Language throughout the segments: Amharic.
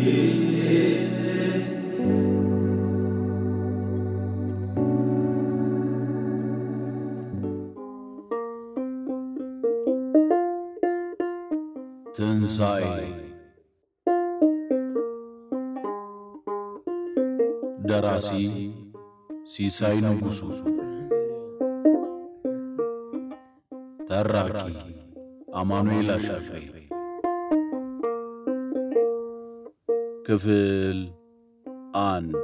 ትንሣኤ ደራሲ ሲሳይ ንጉሡ ተራኪ አማኑኤል አሻግሬ ክፍል አንድ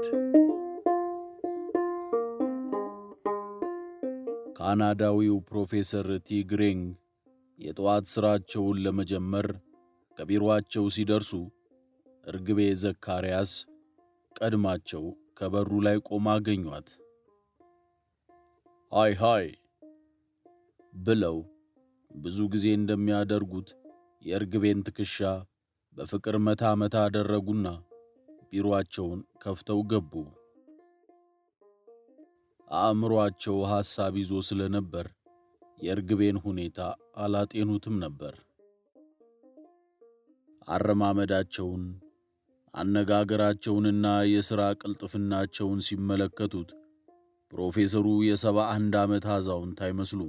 ካናዳዊው ፕሮፌሰር ቲግሬንግ የጠዋት ሥራቸውን ለመጀመር ከቢሮአቸው ሲደርሱ እርግቤ ዘካርያስ ቀድማቸው ከበሩ ላይ ቆማ አገኟት። ሃይ ሃይ ብለው ብዙ ጊዜ እንደሚያደርጉት የእርግቤን ትከሻ በፍቅር መታ መታ አደረጉና ቢሮአቸውን ከፍተው ገቡ። አእምሮአቸው ሐሳብ ይዞ ስለነበር የእርግቤን ሁኔታ አላጤኑትም ነበር። አረማመዳቸውን፣ አነጋገራቸውንና የሥራ ቅልጥፍናቸውን ሲመለከቱት ፕሮፌሰሩ የሰባ አንድ ዓመት አዛውንት አይመስሉም።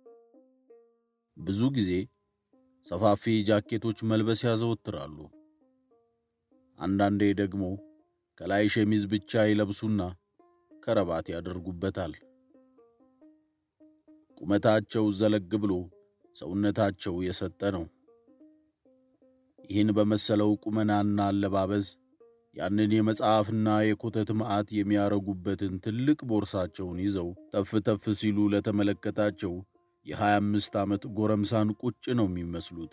ብዙ ጊዜ ሰፋፊ ጃኬቶች መልበስ ያዘወትራሉ። አንዳንዴ ደግሞ ከላይ ሸሚዝ ብቻ ይለብሱና ከረባት ያደርጉበታል። ቁመታቸው ዘለግ ብሎ ሰውነታቸው የሰጠ ነው። ይህን በመሰለው ቁመናና አለባበስ ያንን የመጽሐፍና የኮተት መዓት የሚያረጉበትን ትልቅ ቦርሳቸውን ይዘው ተፍ ተፍ ሲሉ ለተመለከታቸው የሀያ አምስት ዓመት ጎረምሳን ቁጭ ነው የሚመስሉት።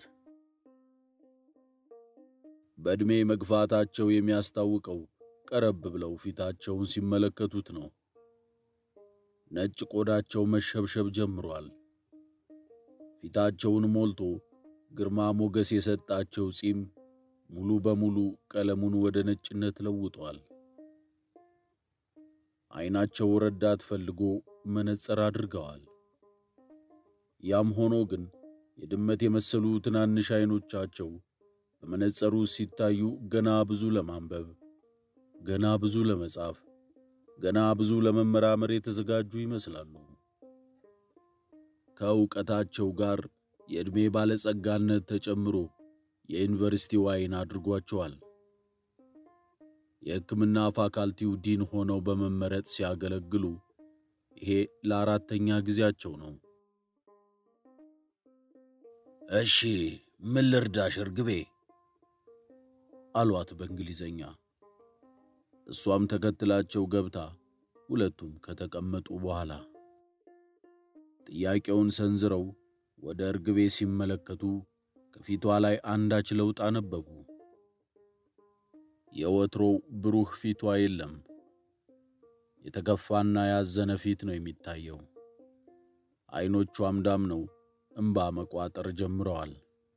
በዕድሜ መግፋታቸው የሚያስታውቀው ቀረብ ብለው ፊታቸውን ሲመለከቱት ነው። ነጭ ቆዳቸው መሸብሸብ ጀምሯል። ፊታቸውን ሞልቶ ግርማ ሞገስ የሰጣቸው ጺም ሙሉ በሙሉ ቀለሙን ወደ ነጭነት ለውጧል። ዓይናቸው ረዳት ፈልጎ መነጽር አድርገዋል። ያም ሆኖ ግን የድመት የመሰሉ ትናንሽ ዓይኖቻቸው በመነጽሩ ሲታዩ ገና ብዙ ለማንበብ፣ ገና ብዙ ለመጻፍ፣ ገና ብዙ ለመመራመር የተዘጋጁ ይመስላሉ። ከእውቀታቸው ጋር የዕድሜ ባለጸጋነት ተጨምሮ የዩኒቨርሲቲው ዓይን አድርጓቸዋል። የሕክምና ፋካልቲው ዲን ሆነው በመመረጥ ሲያገለግሉ ይሄ ለአራተኛ ጊዜያቸው ነው። እሺ ምን ልርዳሽ እርግቤ? አሏት በእንግሊዘኛ። እሷም ተከትላቸው ገብታ ሁለቱም ከተቀመጡ በኋላ ጥያቄውን ሰንዝረው ወደ እርግቤ ሲመለከቱ ከፊቷ ላይ አንዳች ለውጥ አነበቡ። የወትሮው ብሩህ ፊቷ የለም። የተከፋና ያዘነ ፊት ነው የሚታየው። ዓይኖቿም ዳምነው እምባ መቋጠር ጀምረዋል።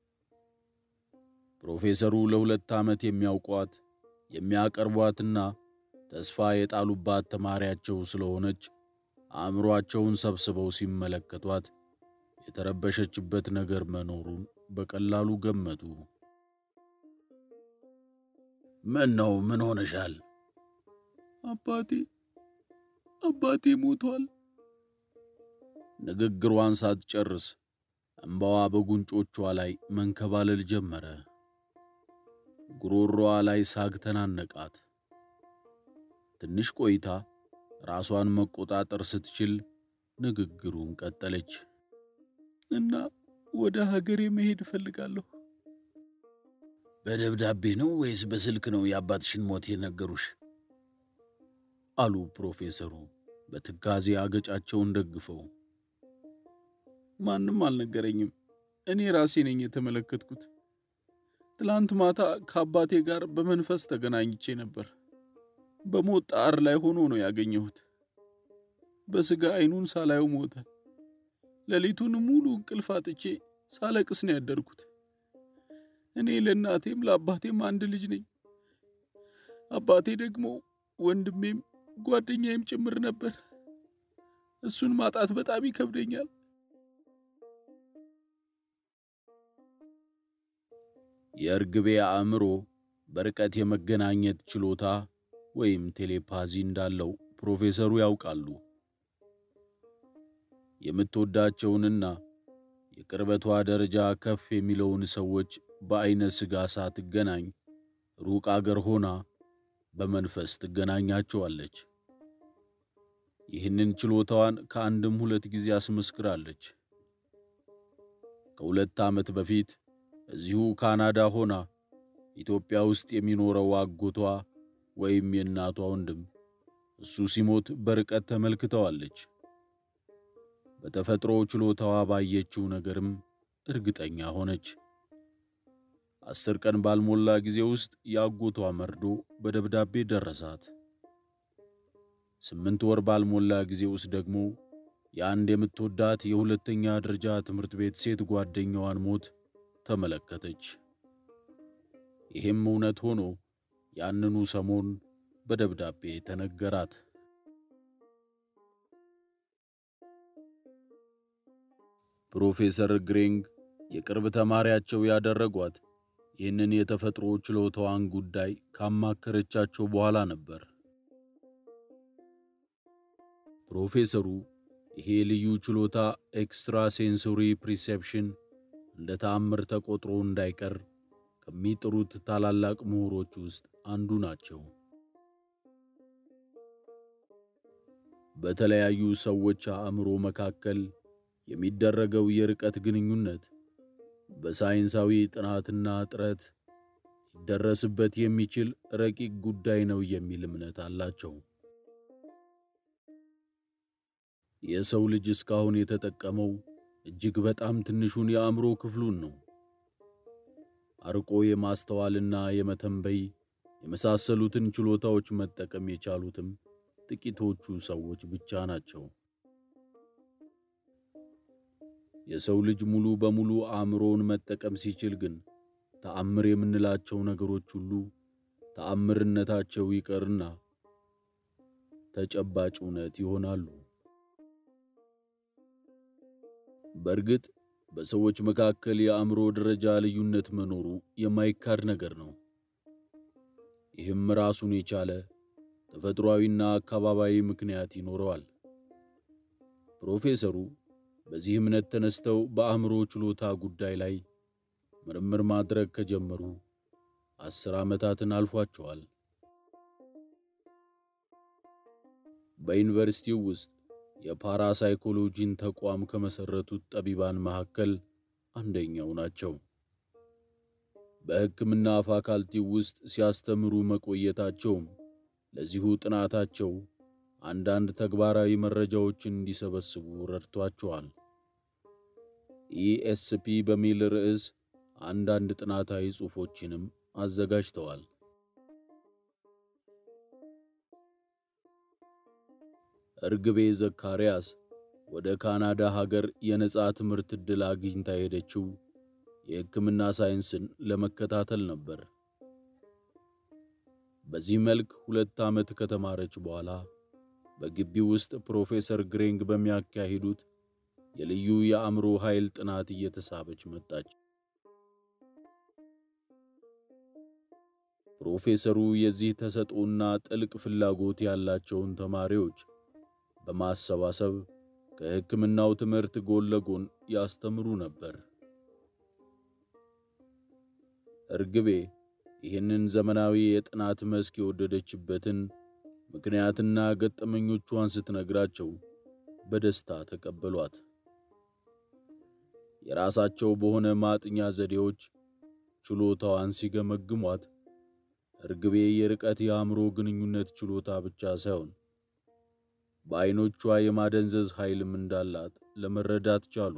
ፕሮፌሰሩ ለሁለት ዓመት የሚያውቋት የሚያቀርቧትና ተስፋ የጣሉባት ተማሪያቸው ስለሆነች አእምሮአቸውን ሰብስበው ሲመለከቷት የተረበሸችበት ነገር መኖሩን በቀላሉ ገመቱ። ምን ነው? ምን ሆነሻል? አባቴ አባቴ ሞቷል። ንግግሯን ሳትጨርስ እምባዋ በጉንጮቿ ላይ መንከባለል ጀመረ። ጉሮሮዋ ላይ ሳግ ተናነቃት። ትንሽ ቆይታ ራሷን መቆጣጠር ስትችል ንግግሩን ቀጠለች። እና ወደ ሀገሬ መሄድ እፈልጋለሁ። በደብዳቤ ነው ወይስ በስልክ ነው የአባትሽን ሞት የነገሩሽ? አሉ ፕሮፌሰሩ በትካዜ አገጫቸውን ደግፈው። ማንም አልነገረኝም። እኔ ራሴ ነኝ የተመለከትኩት። ትላንት ማታ ከአባቴ ጋር በመንፈስ ተገናኝቼ ነበር። በሞት ጣር ላይ ሆኖ ነው ያገኘሁት። በሥጋ ዓይኑን ሳላየው ሞተ። ሌሊቱን ሙሉ እንቅልፍ አጥቼ ሳለቅስ ነው ያደርኩት። እኔ ለእናቴም ለአባቴም አንድ ልጅ ነኝ። አባቴ ደግሞ ወንድሜም ጓደኛዬም ጭምር ነበር። እሱን ማጣት በጣም ይከብደኛል። የእርግቤ አእምሮ በርቀት የመገናኘት ችሎታ ወይም ቴሌፓዚ እንዳለው ፕሮፌሰሩ ያውቃሉ። የምትወዳቸውንና የቅርበቷ ደረጃ ከፍ የሚለውን ሰዎች በዐይነ ሥጋ ሳትገናኝ ሩቅ አገር ሆና በመንፈስ ትገናኛቸዋለች። ይህንን ችሎታዋን ከአንድም ሁለት ጊዜ አስመስክራለች። ከሁለት ዓመት በፊት እዚሁ ካናዳ ሆና ኢትዮጵያ ውስጥ የሚኖረው አጎቷ ወይም የእናቷ ወንድም እሱ ሲሞት በርቀት ተመልክተዋለች። በተፈጥሮ ችሎታዋ ባየችው ነገርም እርግጠኛ ሆነች። አስር ቀን ባልሞላ ጊዜ ውስጥ የአጎቷ መርዶ በደብዳቤ ደረሳት። ስምንት ወር ባልሞላ ጊዜ ውስጥ ደግሞ የአንድ የምትወዳት የሁለተኛ ደረጃ ትምህርት ቤት ሴት ጓደኛዋን ሞት ተመለከተች። ይህም እውነት ሆኖ ያንኑ ሰሞን በደብዳቤ ተነገራት። ፕሮፌሰር ግሬንግ የቅርብ ተማሪያቸው ያደረጓት ይህንን የተፈጥሮ ችሎታዋን ጉዳይ ካማከረቻቸው በኋላ ነበር። ፕሮፌሰሩ ይሄ ልዩ ችሎታ ኤክስትራ ሴንሶሪ ፕሪሴፕሽን እንደ ተአምር ተቆጥሮ እንዳይቀር ከሚጥሩት ታላላቅ ምሁሮች ውስጥ አንዱ ናቸው። በተለያዩ ሰዎች አእምሮ መካከል የሚደረገው የርቀት ግንኙነት በሳይንሳዊ ጥናትና ጥረት ሊደረስበት የሚችል ረቂቅ ጉዳይ ነው የሚል እምነት አላቸው። የሰው ልጅ እስካሁን የተጠቀመው እጅግ በጣም ትንሹን የአእምሮ ክፍሉን ነው። አርቆ የማስተዋልና የመተንበይ የመሳሰሉትን ችሎታዎች መጠቀም የቻሉትም ጥቂቶቹ ሰዎች ብቻ ናቸው። የሰው ልጅ ሙሉ በሙሉ አእምሮውን መጠቀም ሲችል ግን ተአምር የምንላቸው ነገሮች ሁሉ ተአምርነታቸው ይቀርና ተጨባጭ እውነት ይሆናሉ። በእርግጥ በሰዎች መካከል የአእምሮ ደረጃ ልዩነት መኖሩ የማይካድ ነገር ነው። ይህም ራሱን የቻለ ተፈጥሯዊና አካባቢያዊ ምክንያት ይኖረዋል። ፕሮፌሰሩ በዚህ እምነት ተነስተው በአእምሮ ችሎታ ጉዳይ ላይ ምርምር ማድረግ ከጀመሩ አስር ዓመታትን አልፏቸዋል። በዩኒቨርሲቲው ውስጥ የፓራሳይኮሎጂን ተቋም ከመሠረቱት ጠቢባን መካከል አንደኛው ናቸው። በሕክምና ፋካልቲው ውስጥ ሲያስተምሩ መቆየታቸውም ለዚሁ ጥናታቸው አንዳንድ ተግባራዊ መረጃዎችን እንዲሰበስቡ ረድቷቸዋል። ኢኤስፒ በሚል ርዕስ አንዳንድ ጥናታዊ ጽሑፎችንም አዘጋጅተዋል። እርግቤ ዘካርያስ ወደ ካናዳ ሀገር የነጻ ትምህርት ዕድል አግኝታ ሄደችው የሕክምና ሳይንስን ለመከታተል ነበር። በዚህ መልክ ሁለት ዓመት ከተማረች በኋላ በግቢው ውስጥ ፕሮፌሰር ግሬንግ በሚያካሂዱት የልዩ የአእምሮ ኃይል ጥናት እየተሳበች መጣች። ፕሮፌሰሩ የዚህ ተሰጥኦና ጥልቅ ፍላጎት ያላቸውን ተማሪዎች በማሰባሰብ ከሕክምናው ትምህርት ጎን ለጎን ያስተምሩ ነበር። እርግቤ ይህንን ዘመናዊ የጥናት መስክ የወደደችበትን ምክንያትና ገጠመኞቿን ስትነግራቸው በደስታ ተቀበሏት። የራሳቸው በሆነ ማጥኛ ዘዴዎች ችሎታዋን ሲገመግሟት እርግቤ የርቀት የአእምሮ ግንኙነት ችሎታ ብቻ ሳይሆን በዐይኖቿ የማደንዘዝ ኃይልም እንዳላት ለመረዳት ቻሉ።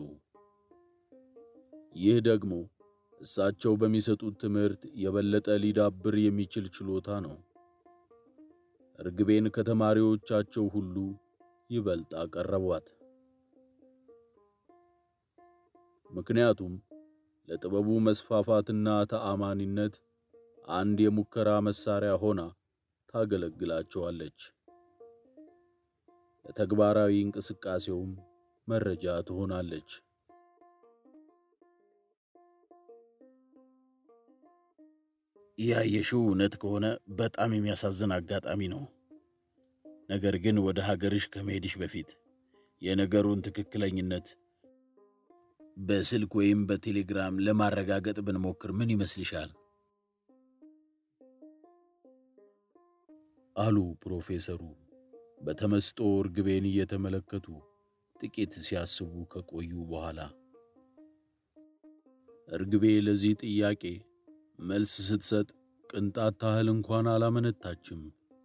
ይህ ደግሞ እሳቸው በሚሰጡት ትምህርት የበለጠ ሊዳብር የሚችል ችሎታ ነው። እርግቤን ከተማሪዎቻቸው ሁሉ ይበልጥ አቀረቧት። ምክንያቱም ለጥበቡ መስፋፋትና ተአማኒነት አንድ የሙከራ መሳሪያ ሆና ታገለግላቸዋለች። ለተግባራዊ እንቅስቃሴውም መረጃ ትሆናለች። ያየሽው እውነት ከሆነ በጣም የሚያሳዝን አጋጣሚ ነው። ነገር ግን ወደ ሀገርሽ ከመሄድሽ በፊት የነገሩን ትክክለኝነት በስልክ ወይም በቴሌግራም ለማረጋገጥ ብንሞክር ምን ይመስልሻል? አሉ ፕሮፌሰሩ በተመስጦ እርግቤን እየተመለከቱ ጥቂት ሲያስቡ ከቆዩ በኋላ። እርግቤ ለዚህ ጥያቄ መልስ ስትሰጥ ቅንጣት ታህል እንኳን አላመነታችም።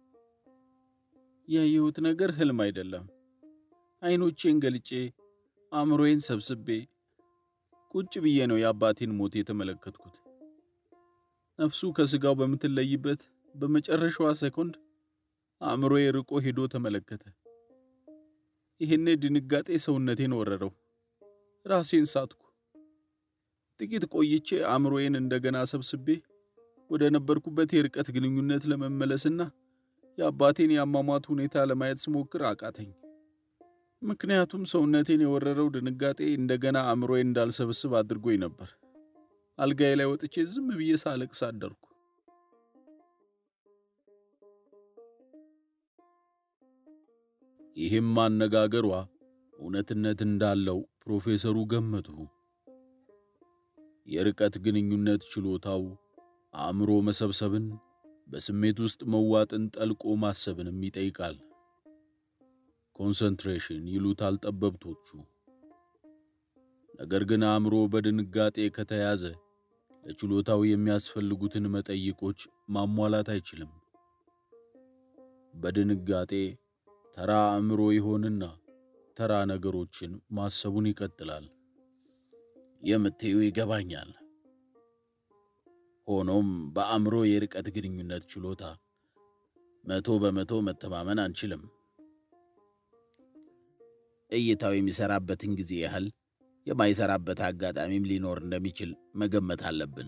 ያየሁት ነገር ህልም አይደለም። አይኖቼን ገልጬ አእምሮዬን ሰብስቤ ቁጭ ብዬ ነው የአባቴን ሞት የተመለከትኩት። ነፍሱ ከስጋው በምትለይበት በመጨረሻዋ ሴኮንድ አእምሮዬ ርቆ ሄዶ ተመለከተ። ይህኔ ድንጋጤ ሰውነቴን ወረረው። ራሴን ሳትኩ። ጥቂት ቆይቼ አእምሮዬን እንደገና ሰብስቤ ወደ ነበርኩበት የርቀት ግንኙነት ለመመለስና የአባቴን የአሟሟት ሁኔታ ለማየት ስሞክር አቃተኝ። ምክንያቱም ሰውነቴን የወረረው ድንጋጤ እንደገና አእምሮዬን እንዳልሰበስብ አድርጎኝ ነበር። አልጋዬ ላይ ወጥቼ ዝም ብዬ ሳለቅስ አደርኩ። ይህም አነጋገሯ እውነትነት እንዳለው ፕሮፌሰሩ ገመቱ። የርቀት ግንኙነት ችሎታው አእምሮ መሰብሰብን፣ በስሜት ውስጥ መዋጥን፣ ጠልቆ ማሰብንም ይጠይቃል። ኮንሰንትሬሽን ይሉታል ጠበብቶቹ። ነገር ግን አእምሮ በድንጋጤ ከተያዘ ለችሎታው የሚያስፈልጉትን መጠይቆች ማሟላት አይችልም። በድንጋጤ ተራ አእምሮ ይሆንና ተራ ነገሮችን ማሰቡን ይቀጥላል። የምትዩ ይገባኛል። ሆኖም በአእምሮ የርቀት ግንኙነት ችሎታ መቶ በመቶ መተማመን አንችልም። እይታው የሚሰራበትን ጊዜ ያህል የማይሰራበት አጋጣሚም ሊኖር እንደሚችል መገመት አለብን።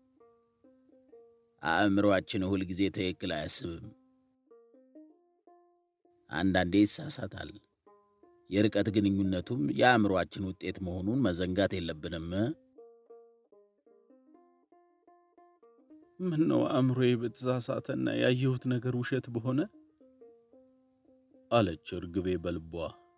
አእምሮአችን ሁል ጊዜ ትክክል አያስብም። አንዳንዴ ይሳሳታል። የርቀት ግንኙነቱም የአእምሮአችን ውጤት መሆኑን መዘንጋት የለብንም። ምን ነው አእምሮዬ በተሳሳተና ያየሁት ነገር ውሸት በሆነ አለች እርግቤ በልቧ።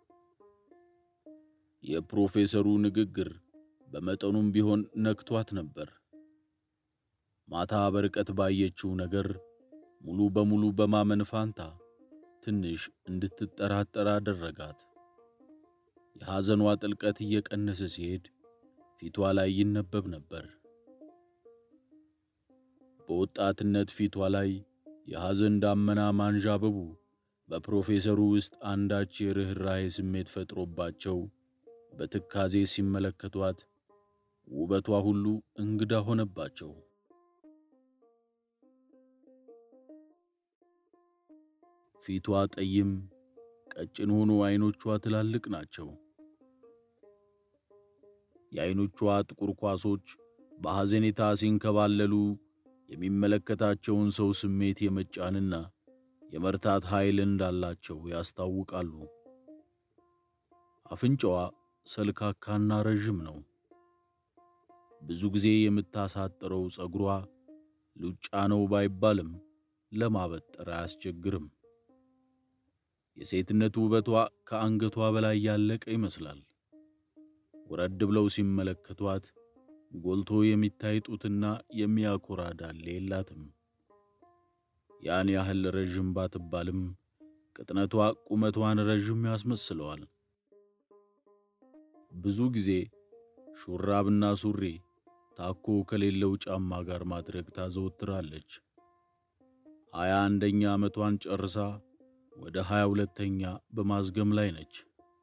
የፕሮፌሰሩ ንግግር በመጠኑም ቢሆን ነክቷት ነበር። ማታ በርቀት ባየችው ነገር ሙሉ በሙሉ በማመን ፋንታ ትንሽ እንድትጠራጠር አደረጋት። የሐዘኗ ጥልቀት እየቀነሰ ሲሄድ ፊቷ ላይ ይነበብ ነበር። በወጣትነት ፊቷ ላይ የሐዘን ዳመና ማንዣበቡ በፕሮፌሰሩ ውስጥ አንዳች የርኅራኄ ስሜት ፈጥሮባቸው በትካዜ ሲመለከቷት ውበቷ ሁሉ እንግዳ ሆነባቸው። ፊቷ ጠይም፣ ቀጭን ሆኖ ዐይኖቿ ትላልቅ ናቸው። የዐይኖቿ ጥቁር ኳሶች በሐዘኔታ ሲንከባለሉ የሚመለከታቸውን ሰው ስሜት የመጫንና የመርታት ኃይል እንዳላቸው ያስታውቃሉ። አፍንጫዋ ሰልካካና ረዥም ነው። ብዙ ጊዜ የምታሳጥረው ጸጉሯ ሉጫ ነው ባይባልም ለማበጠር አያስቸግርም። የሴትነት ውበቷ ከአንገቷ በላይ ያለቀ ይመስላል። ወረድ ብለው ሲመለከቷት ጎልቶ የሚታይ ጡትና የሚያኮራ ዳሌ የላትም። ያን ያህል ረዥም ባትባልም ቅጥነቷ ቁመቷን ረዥም ያስመስለዋል። ብዙ ጊዜ ሹራብና ሱሪ ታኮ ከሌለው ጫማ ጋር ማድረግ ታዘወትራለች። ሀያ አንደኛ ዓመቷን ጨርሳ ወደ ሀያ ሁለተኛ በማዝገም ላይ ነች።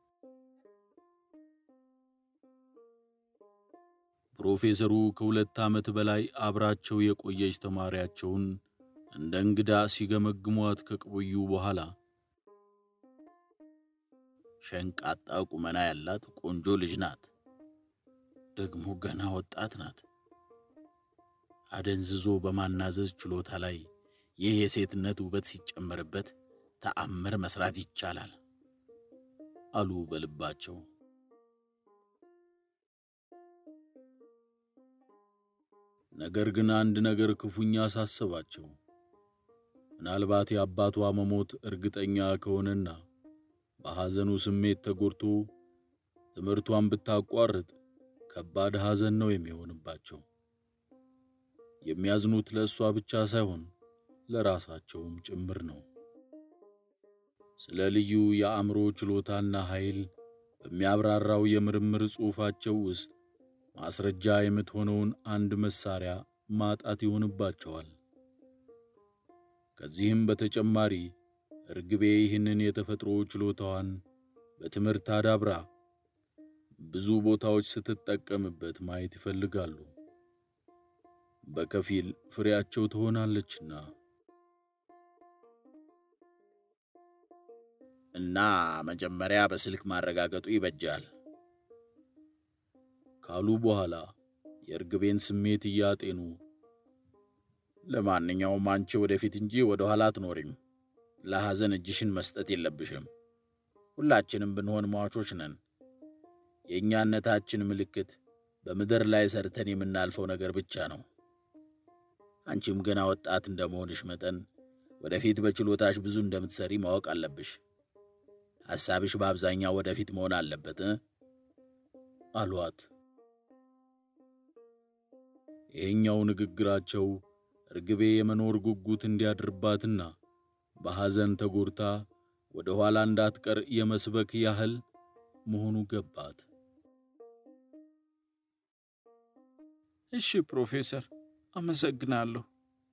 ፕሮፌሰሩ ከሁለት ዓመት በላይ አብራቸው የቆየች ተማሪያቸውን እንደ እንግዳ ሲገመግሟት ከቆዩ በኋላ ሸንቃጣ ቁመና ያላት ቆንጆ ልጅ ናት። ደግሞ ገና ወጣት ናት። አደንዝዞ በማናዘዝ ችሎታ ላይ ይህ የሴትነት ውበት ሲጨመርበት ተአምር መስራት ይቻላል አሉ ነገር ግን አንድ ነገር ክፉኛ አሳሰባቸው። ምናልባት የአባቷ መሞት እርግጠኛ ከሆነና በሐዘኑ ስሜት ተጎድቶ ትምህርቷን ብታቋርጥ ከባድ ሐዘን ነው የሚሆንባቸው። የሚያዝኑት ለእሷ ብቻ ሳይሆን ለራሳቸውም ጭምር ነው። ስለ ልዩ የአእምሮ ችሎታና ኃይል በሚያብራራው የምርምር ጽሑፋቸው ውስጥ ማስረጃ የምትሆነውን አንድ መሳሪያ ማጣት ይሆንባቸዋል። ከዚህም በተጨማሪ እርግቤ ይህንን የተፈጥሮ ችሎታዋን በትምህርት አዳብራ ብዙ ቦታዎች ስትጠቀምበት ማየት ይፈልጋሉ። በከፊል ፍሬያቸው ትሆናለችና እና መጀመሪያ በስልክ ማረጋገጡ ይበጃል ካሉ በኋላ የእርግቤን ስሜት እያጤኑ ለማንኛውም አንቺ ወደፊት እንጂ ወደ ኋላ አትኖሪም። ለሐዘን እጅሽን መስጠት የለብሽም። ሁላችንም ብንሆን ሟቾች ነን። የእኛነታችን ምልክት በምድር ላይ ሰርተን የምናልፈው ነገር ብቻ ነው። አንቺም ገና ወጣት እንደመሆንሽ መጠን ወደፊት በችሎታሽ ብዙ እንደምትሰሪ ማወቅ አለብሽ። ሐሳብሽ በአብዛኛው ወደፊት መሆን አለበት አሏት። ይሄኛው ንግግራቸው እርግቤ የመኖር ጉጉት እንዲያድርባትና በሐዘን ተጎድታ ወደ ኋላ እንዳትቀር የመስበክ ያህል መሆኑ ገባት። እሺ ፕሮፌሰር፣ አመሰግናለሁ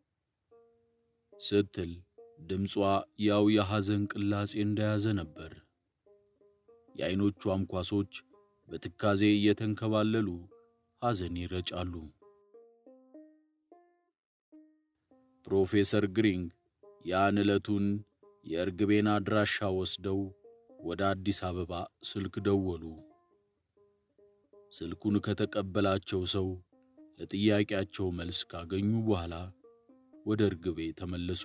ስትል ድምጿ ያው የሐዘን ቅላጼ እንደያዘ ነበር። የዐይኖቿም ኳሶች በትካዜ እየተንከባለሉ ሐዘን ይረጫሉ። ፕሮፌሰር ግሪንግ ያን ዕለቱን የእርግቤን አድራሻ ወስደው ወደ አዲስ አበባ ስልክ ደወሉ። ስልኩን ከተቀበላቸው ሰው ለጥያቄያቸው መልስ ካገኙ በኋላ ወደ እርግቤ ተመለሱ።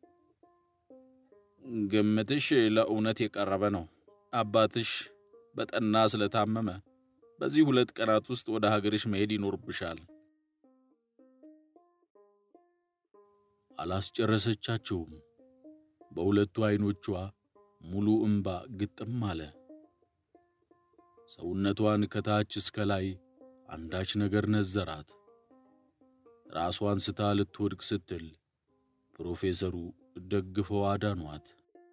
ግምትሽ ለእውነት የቀረበ ነው። አባትሽ በጠና ስለታመመ በዚህ ሁለት ቀናት ውስጥ ወደ ሀገርሽ መሄድ ይኖርብሻል። አላስጨረሰቻቸውም። በሁለቱ ዐይኖቿ ሙሉ እምባ ግጥም አለ። ሰውነቷን ከታች እስከ ላይ አንዳች ነገር ነዘራት። ራሷን ስታ ልትወድቅ ስትል ፕሮፌሰሩ ደግፈው አዳኗት።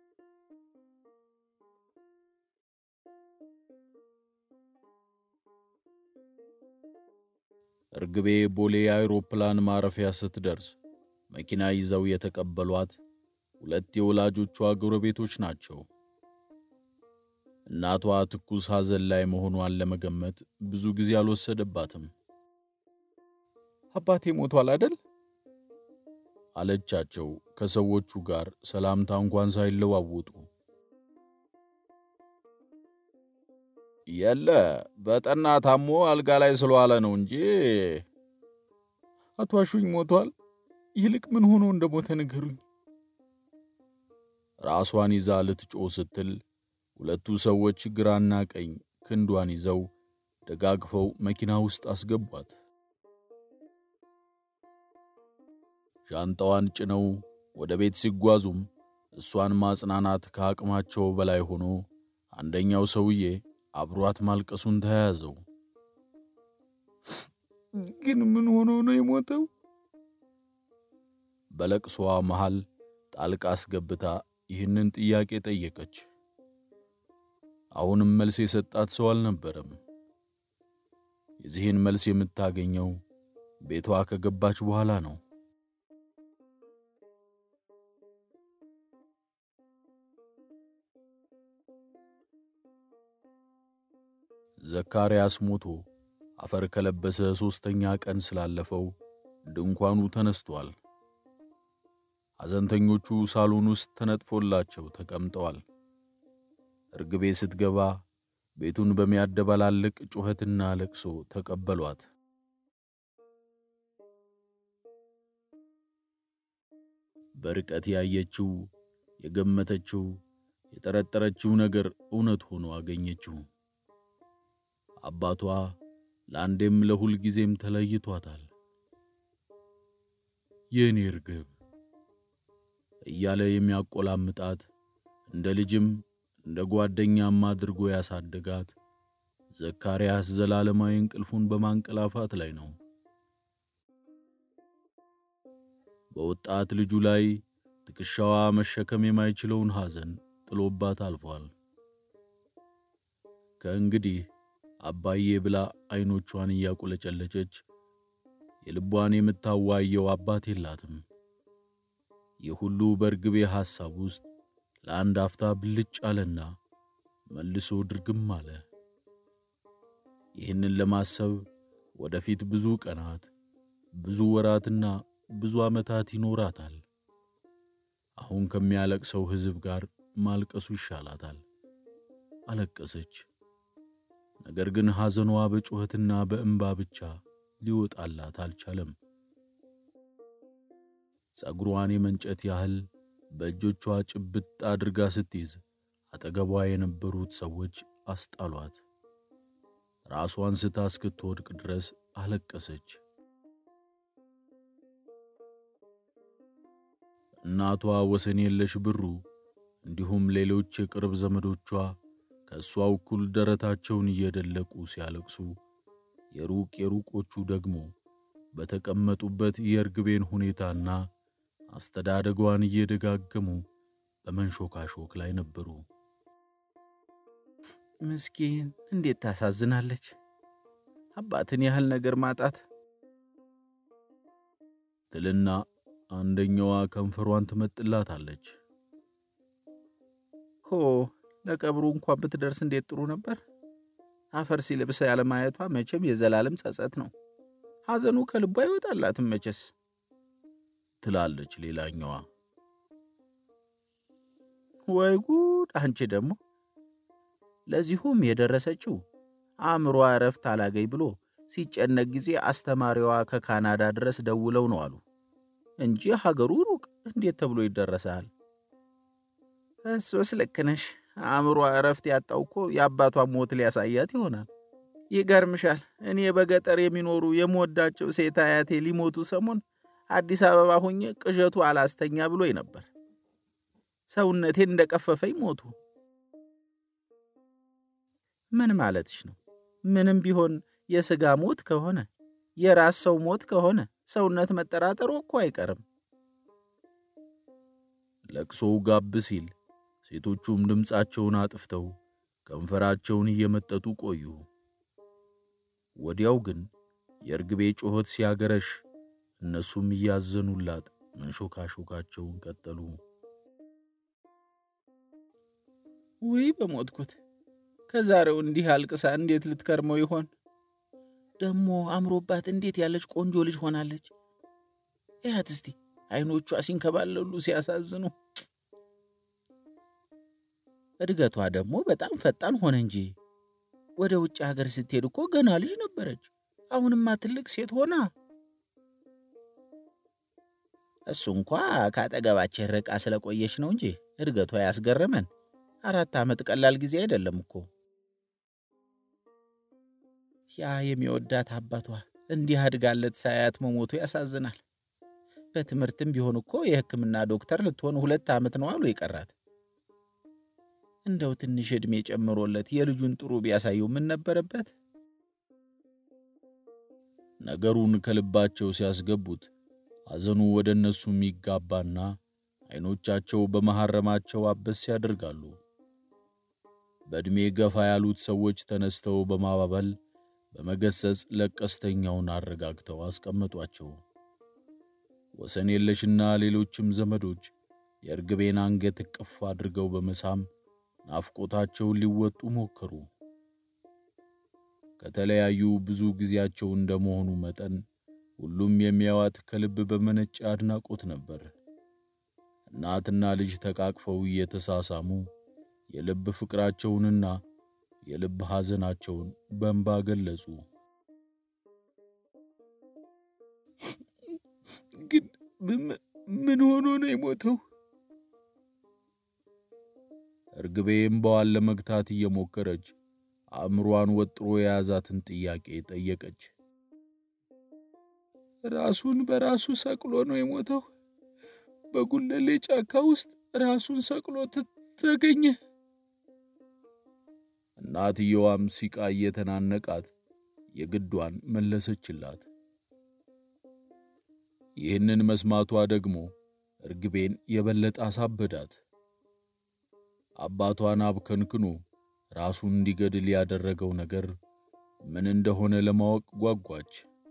እርግቤ ቦሌ አውሮፕላን ማረፊያ ስትደርስ መኪና ይዘው የተቀበሏት ሁለት የወላጆቿ ጎረቤቶች ናቸው። እናቷ ትኩስ ሐዘን ላይ መሆኗን ለመገመት ብዙ ጊዜ አልወሰደባትም። አባቴ ሞቷል አደል? አለቻቸው ከሰዎቹ ጋር ሰላምታ እንኳን ሳይለዋውጡ። የለ በጠና ታሞ አልጋ ላይ ስለዋለ ነው እንጂ አቶ አሹኝ ሞቷል። ይልቅ ምን ሆኖ እንደሞተ ንገሩኝ። ራሷን ይዛ ልትጮህ ስትል ሁለቱ ሰዎች ግራና ቀኝ ክንዷን ይዘው ደጋግፈው መኪና ውስጥ አስገቧት። ሻንጣዋን ጭነው ወደ ቤት ሲጓዙም እሷን ማጽናናት ከአቅማቸው በላይ ሆኖ አንደኛው ሰውዬ አብሯት ማልቀሱን ተያያዘው። ግን ምን ሆኖ ነው የሞተው? በለቅሷ መሃል ጣልቃ አስገብታ ይህንን ጥያቄ ጠየቀች። አሁንም መልስ የሰጣት ሰው አልነበረም። የዚህን መልስ የምታገኘው ቤቷ ከገባች በኋላ ነው። ዘካርያስ ሞቶ አፈር ከለበሰ ሦስተኛ ቀን ስላለፈው ድንኳኑ ተነስቷል። ሐዘንተኞቹ ሳሎን ውስጥ ተነጥፎላቸው ተቀምጠዋል። እርግቤ ስትገባ ቤቱን በሚያደባላልቅ ጩኸትና ለቅሶ ተቀበሏት። በርቀት ያየችው፣ የገመተችው፣ የጠረጠረችው ነገር እውነት ሆኖ አገኘችው። አባቷ ለአንዴም ለሁል ጊዜም ተለይቷታል። የእኔ እርግብ እያለ የሚያቆላምጣት እንደ ልጅም እንደ ጓደኛም አድርጎ ያሳደጋት ዘካርያስ ዘላለማዊ እንቅልፉን በማንቀላፋት ላይ ነው። በወጣት ልጁ ላይ ትከሻዋ መሸከም የማይችለውን ሐዘን ጥሎባት አልፏል። ከእንግዲህ አባዬ ብላ ዐይኖቿን እያቁለጨለጨች የልቧን የምታዋየው አባት የላትም። ይህ ሁሉ በርግቤ ሐሳብ ውስጥ ለአንድ አፍታ ብልጭ አለና መልሶ ድርግም አለ። ይህንን ለማሰብ ወደፊት ብዙ ቀናት፣ ብዙ ወራትና ብዙ ዓመታት ይኖራታል። አሁን ከሚያለቅሰው ሕዝብ ጋር ማልቀሱ ይሻላታል። አለቀሰች። ነገር ግን ሐዘኗ በጩኸትና በእንባ ብቻ ሊወጣላት አልቻለም። ጸጉሯን የመንጨት ያህል በእጆቿ ጭብጥ አድርጋ ስትይዝ አጠገቧ የነበሩት ሰዎች አስጣሏት። ራሷን ስታ እስክትወድቅ ድረስ አለቀሰች። እናቷ ወሰን የለሽ ብሩ እንዲሁም ሌሎች የቅርብ ዘመዶቿ ከእሷ እኩል ደረታቸውን እየደለቁ ሲያለቅሱ፣ የሩቅ የሩቆቹ ደግሞ በተቀመጡበት የእርግቤን ሁኔታና አስተዳደጓን እየደጋገሙ በመንሾካሾክ ላይ ነበሩ። ምስኪን እንዴት ታሳዝናለች! አባትን ያህል ነገር ማጣት ትልና አንደኛዋ ከንፈሯን ትመጥላታለች። ሆ ለቀብሩ እንኳን ብትደርስ እንዴት ጥሩ ነበር። አፈር ሲለብስ ያለማየቷ መቼም የዘላለም ጸጸት ነው። ሐዘኑ ከልቧ አይወጣላትም መቼስ ትላለች ሌላኛዋ። ወይ ጉድ! አንቺ ደግሞ ለዚሁም የደረሰችው አእምሯ እረፍት አላገኝ ብሎ ሲጨነቅ ጊዜ አስተማሪዋ ከካናዳ ድረስ ደውለው ነው አሉ እንጂ ሀገሩ ሩቅ እንዴት ተብሎ ይደረሳል? እሱስ ልክ ነሽ። አእምሯ እረፍት ያጣው እኮ የአባቷን ሞት ሊያሳያት ይሆናል። ይገርምሻል፣ እኔ በገጠር የሚኖሩ የምወዳቸው ሴት አያቴ ሊሞቱ ሰሞን አዲስ አበባ ሁኜ ቅዠቱ አላስተኛ ብሎኝ ነበር። ሰውነቴን እንደቀፈፈኝ ሞቱ። ምን ማለትሽ ነው? ምንም ቢሆን የሥጋ ሞት ከሆነ የራስ ሰው ሞት ከሆነ ሰውነት መጠራጠሩ እኮ አይቀርም። ለቅሶው ጋብ ሲል ሴቶቹም ድምፃቸውን አጥፍተው ከንፈራቸውን እየመጠጡ ቆዩ። ወዲያው ግን የእርግቤ ጩኸት ሲያገረሽ እነሱም እያዘኑላት መንሾካሾካቸውን ቀጠሉ። ውይ በሞትኩት! ከዛሬው እንዲህ አልቅሳ እንዴት ልትከርመው ይሆን? ደግሞ አምሮባት እንዴት ያለች ቆንጆ ልጅ ሆናለች! እያት እስቲ አይኖቿ ሲንከባለሉ ሲያሳዝኑ። እድገቷ ደግሞ በጣም ፈጣን ሆነ እንጂ ወደ ውጭ ሀገር ስትሄድ እኮ ገና ልጅ ነበረች። አሁንማ ትልቅ ሴት ሆና እሱ እንኳ ከአጠገባችን ርቃ ስለቆየች ነው እንጂ እድገቷ ያስገረመን። አራት ዓመት ቀላል ጊዜ አይደለም እኮ። ያ የሚወዳት አባቷ እንዲህ አድጋለት ሳያት መሞቱ ያሳዝናል። በትምህርትም ቢሆን እኮ የሕክምና ዶክተር ልትሆን ሁለት ዓመት ነው አሉ የቀራት። እንደው ትንሽ ዕድሜ ጨምሮለት የልጁን ጥሩ ቢያሳየው ምን ነበረበት? ነገሩን ከልባቸው ሲያስገቡት ሐዘኑ ወደ እነሱ የሚጋባና ዐይኖቻቸው በመሐረማቸው አበስ ያደርጋሉ። በዕድሜ ገፋ ያሉት ሰዎች ተነስተው በማባበል በመገሰጽ ለቀስተኛውን አረጋግተው አስቀመጧቸው። ወሰን የለሽና ሌሎችም ዘመዶች የእርግቤን አንገት እቅፍ አድርገው በመሳም ናፍቆታቸውን ሊወጡ ሞከሩ። ከተለያዩ ብዙ ጊዜያቸው እንደመሆኑ መጠን ሁሉም የሚያዋት ከልብ በመነጨ አድናቆት ነበር። እናትና ልጅ ተቃቅፈው እየተሳሳሙ የልብ ፍቅራቸውንና የልብ ሐዘናቸውን በእንባ ገለጹ። ግን ምን ሆኖ ነው የሞተው? እርግቤ እምባዋን ለመግታት እየሞከረች አእምሯን ወጥሮ የያዛትን ጥያቄ ጠየቀች። ራሱን በራሱ ሰቅሎ ነው የሞተው። በጉለሌ ጫካ ውስጥ ራሱን ሰቅሎ ተገኘ። እናትየዋም ሲቃ እየተናነቃት የግዷን መለሰችላት። ይህንን መስማቷ ደግሞ እርግቤን የበለጠ አሳበዳት። አባቷን አብከንክኖ ራሱን እንዲገድል ያደረገው ነገር ምን እንደሆነ ለማወቅ ጓጓች።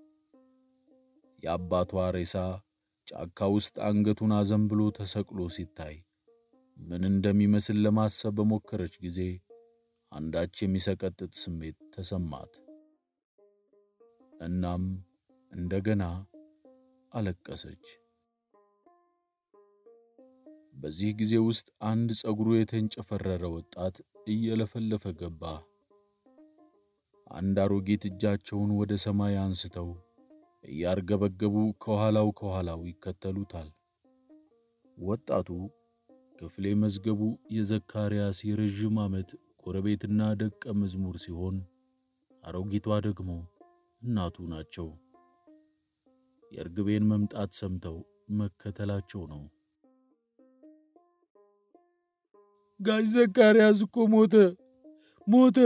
የአባቷ ሬሳ ጫካ ውስጥ አንገቱን አዘንብሎ ተሰቅሎ ሲታይ ምን እንደሚመስል ለማሰብ በሞከረች ጊዜ አንዳች የሚሰቀጥጥ ስሜት ተሰማት። እናም እንደገና አለቀሰች። በዚህ ጊዜ ውስጥ አንድ ጸጉሩ የተንጨፈረረ ወጣት እየለፈለፈ ገባ። አንድ አሮጊት እጃቸውን ወደ ሰማይ አንስተው እያርገበገቡ ከኋላው ከኋላው ይከተሉታል። ወጣቱ ክፍሌ መዝገቡ የዘካርያስ የረዥም ዓመት ጎረቤትና ደቀ መዝሙር ሲሆን አሮጊቷ ደግሞ እናቱ ናቸው። የእርግቤን መምጣት ሰምተው መከተላቸው ነው። ጋሽ ዘካርያስ እኮ ሞተ ሞተ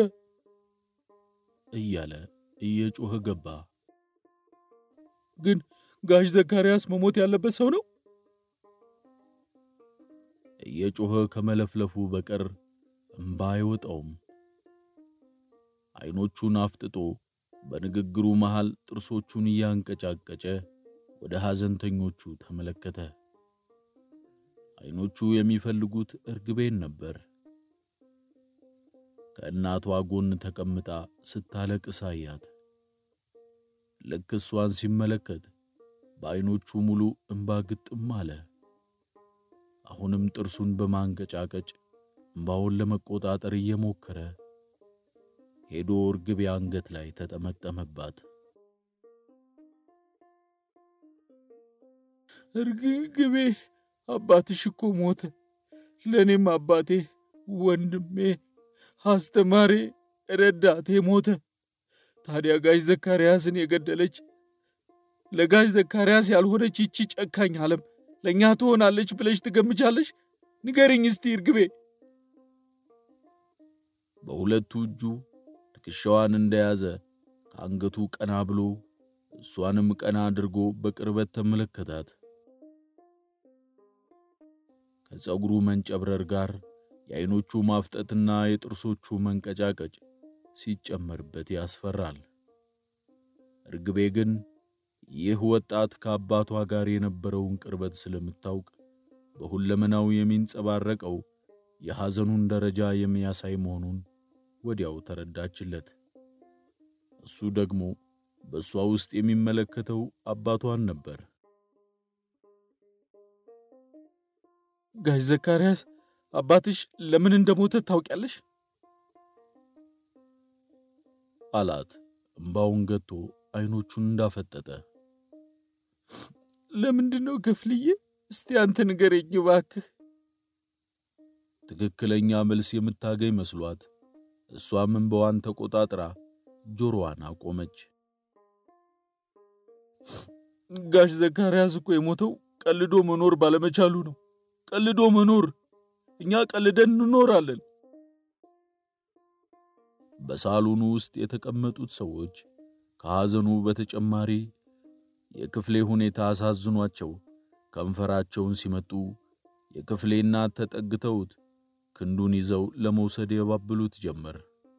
እያለ እየጮኸ ገባ። ግን ጋሽ ዘካርያስ መሞት ያለበት ሰው ነው። እየጮኸ ከመለፍለፉ በቀር እምባ አይወጣውም። ዐይኖቹን አፍጥጦ በንግግሩ መሃል ጥርሶቹን እያንቀጫቀጨ ወደ ሐዘንተኞቹ ተመለከተ። ዐይኖቹ የሚፈልጉት እርግቤን ነበር። ከእናቷ ጎን ተቀምጣ ስታለቅስ አያት። ልክ እሷን ሲመለከት በዐይኖቹ ሙሉ እምባ ግጥም አለ። አሁንም ጥርሱን በማንቀጫቀጭ እምባውን ለመቆጣጠር እየሞከረ ሄዶ እርግቤ አንገት ላይ ተጠመጠመባት። እርግቤ አባትሽ እኮ ሞተ። ለእኔም አባቴ፣ ወንድሜ፣ አስተማሪ፣ ረዳቴ ሞተ። ታዲያ ጋሽ ዘካርያስን የገደለች ለጋሽ ዘካርያስ ያልሆነች ይቺ ጨካኝ ዓለም ለእኛ ትሆናለች ብለሽ ትገምቻለሽ? ንገርኝ እስቲ እርግቤ። በሁለቱ እጁ ትከሻዋን እንደያዘ ከአንገቱ ቀና ብሎ እሷንም ቀና አድርጎ በቅርበት ተመለከታት። ከፀጉሩ መንጨብረር ጋር የዐይኖቹ ማፍጠትና የጥርሶቹ መንቀጫቀጭ ሲጨመርበት ያስፈራል። እርግቤ ግን ይህ ወጣት ከአባቷ ጋር የነበረውን ቅርበት ስለምታውቅ በሁለመናው የሚንጸባረቀው የሐዘኑን ደረጃ የሚያሳይ መሆኑን ወዲያው ተረዳችለት። እሱ ደግሞ በእሷ ውስጥ የሚመለከተው አባቷን ነበር። ጋሽ ዘካርያስ አባትሽ ለምን እንደሞተ ታውቂያለሽ? አላት እምባውን ገቶ ዐይኖቹን እንዳፈጠጠ። ለምንድን ነው ክፍልዬ? እስቲ አንተ ንገረኝ እባክህ። ትክክለኛ መልስ የምታገኝ መስሏት እሷም እምባዋን ተቆጣጥራ ጆሮዋን አቆመች። ጋሽ ዘካርያስ እኮ የሞተው ቀልዶ መኖር ባለመቻሉ ነው። ቀልዶ መኖር፣ እኛ ቀልደን እንኖራለን። በሳሎኑ ውስጥ የተቀመጡት ሰዎች ከሐዘኑ በተጨማሪ የክፍሌ ሁኔታ አሳዝኗቸው ከንፈራቸውን ሲመጡ የክፍሌ እናት ተጠግተውት ክንዱን ይዘው ለመውሰድ የባብሉት ጀመር።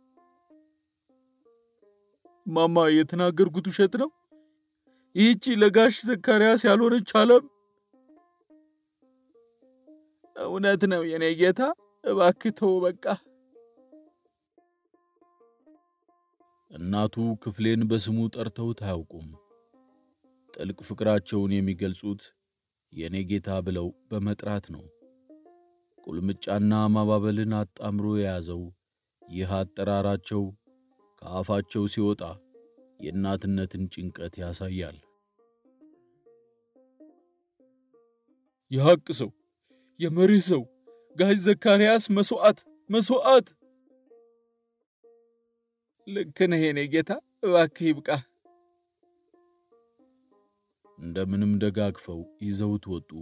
ማማ የተናገርኩት ውሸት ነው? ይህቺ ለጋሽ ዘካርያስ ያልሆነች ዓለም እውነት ነው የኔ ጌታ፣ እባክህ ተው በቃ። እናቱ ክፍሌን በስሙ ጠርተውት አያውቁም። ጥልቅ ፍቅራቸውን የሚገልጹት የኔ ጌታ ብለው በመጥራት ነው። ቁልምጫና ማባበልን አጣምሮ የያዘው ይህ አጠራራቸው ከአፋቸው ሲወጣ የእናትነትን ጭንቀት ያሳያል። የሐቅ ሰው፣ የመርህ ሰው ጋሽ ዘካርያስ መሥዋዕት መሥዋዕት። ልክ ነህ የኔ ጌታ፣ እባክህ ይብቃ። እንደምንም ደጋግፈው ይዘውት ወጡ።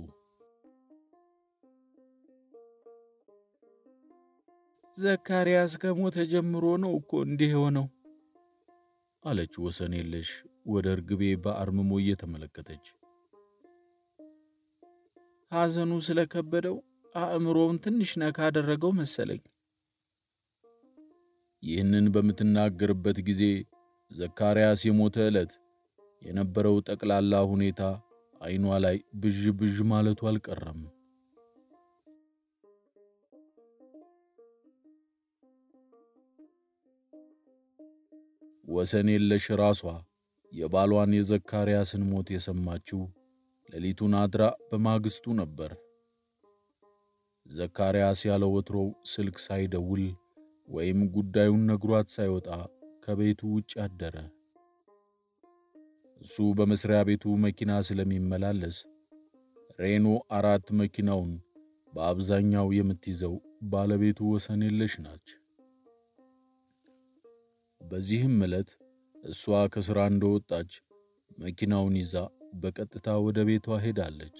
ዘካርያስ ከሞተ ጀምሮ ነው እኮ እንዲህ የሆነው አለች ወሰን የለሽ ወደ እርግቤ በአርምሞ እየተመለከተች። ሐዘኑ ስለከበደው አእምሮውን ትንሽ ነካ አደረገው መሰለኝ። ይህንን በምትናገርበት ጊዜ ዘካርያስ የሞተ ዕለት የነበረው ጠቅላላ ሁኔታ ዓይኗ ላይ ብዥ ብዥ ማለቱ አልቀረም። ወሰን የለሽ ራሷ የባሏን የዘካርያስን ሞት የሰማችው ሌሊቱን አድራ በማግስቱ ነበር። ዘካርያስ ያለ ወትሮው ስልክ ሳይደውል ወይም ጉዳዩን ነግሯት ሳይወጣ ከቤቱ ውጭ አደረ። እሱ በመስሪያ ቤቱ መኪና ስለሚመላለስ ሬኖ አራት መኪናውን በአብዛኛው የምትይዘው ባለቤቱ ወሰን የለሽ ናች። በዚህም ዕለት እሷ ከሥራ እንደወጣች መኪናውን ይዛ በቀጥታ ወደ ቤቷ ሄዳለች።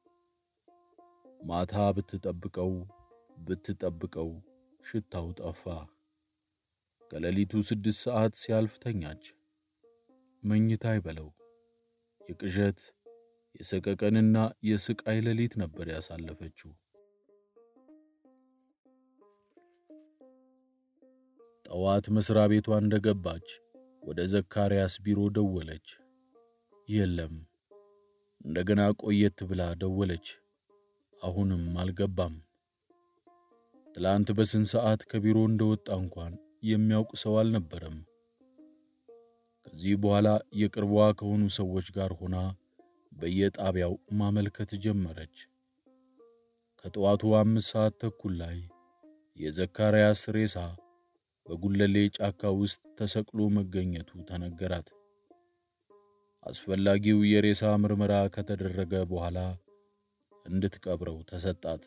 ማታ ብትጠብቀው ብትጠብቀው ሽታው ጠፋ። ከሌሊቱ ስድስት ሰዓት ሲያልፍ ተኛች። መኝታ አይበለው የቅዠት የሰቀቀንና የስቃይ ሌሊት ነበር ያሳለፈችው። ጠዋት መስሪያ ቤቷ እንደገባች ወደ ዘካርያስ ቢሮ ደወለች። የለም። እንደገና ቆየት ብላ ደወለች። አሁንም አልገባም። ትላንት በስንት ሰዓት ከቢሮ እንደወጣ እንኳን የሚያውቅ ሰው አልነበረም። ከዚህ በኋላ የቅርቧ ከሆኑ ሰዎች ጋር ሆና በየጣቢያው ማመልከት ጀመረች። ከጠዋቱ አምስት ሰዓት ተኩል ላይ የዘካርያስ ሬሳ በጉለሌ ጫካ ውስጥ ተሰቅሎ መገኘቱ ተነገራት። አስፈላጊው የሬሳ ምርመራ ከተደረገ በኋላ እንድትቀብረው ተሰጣት።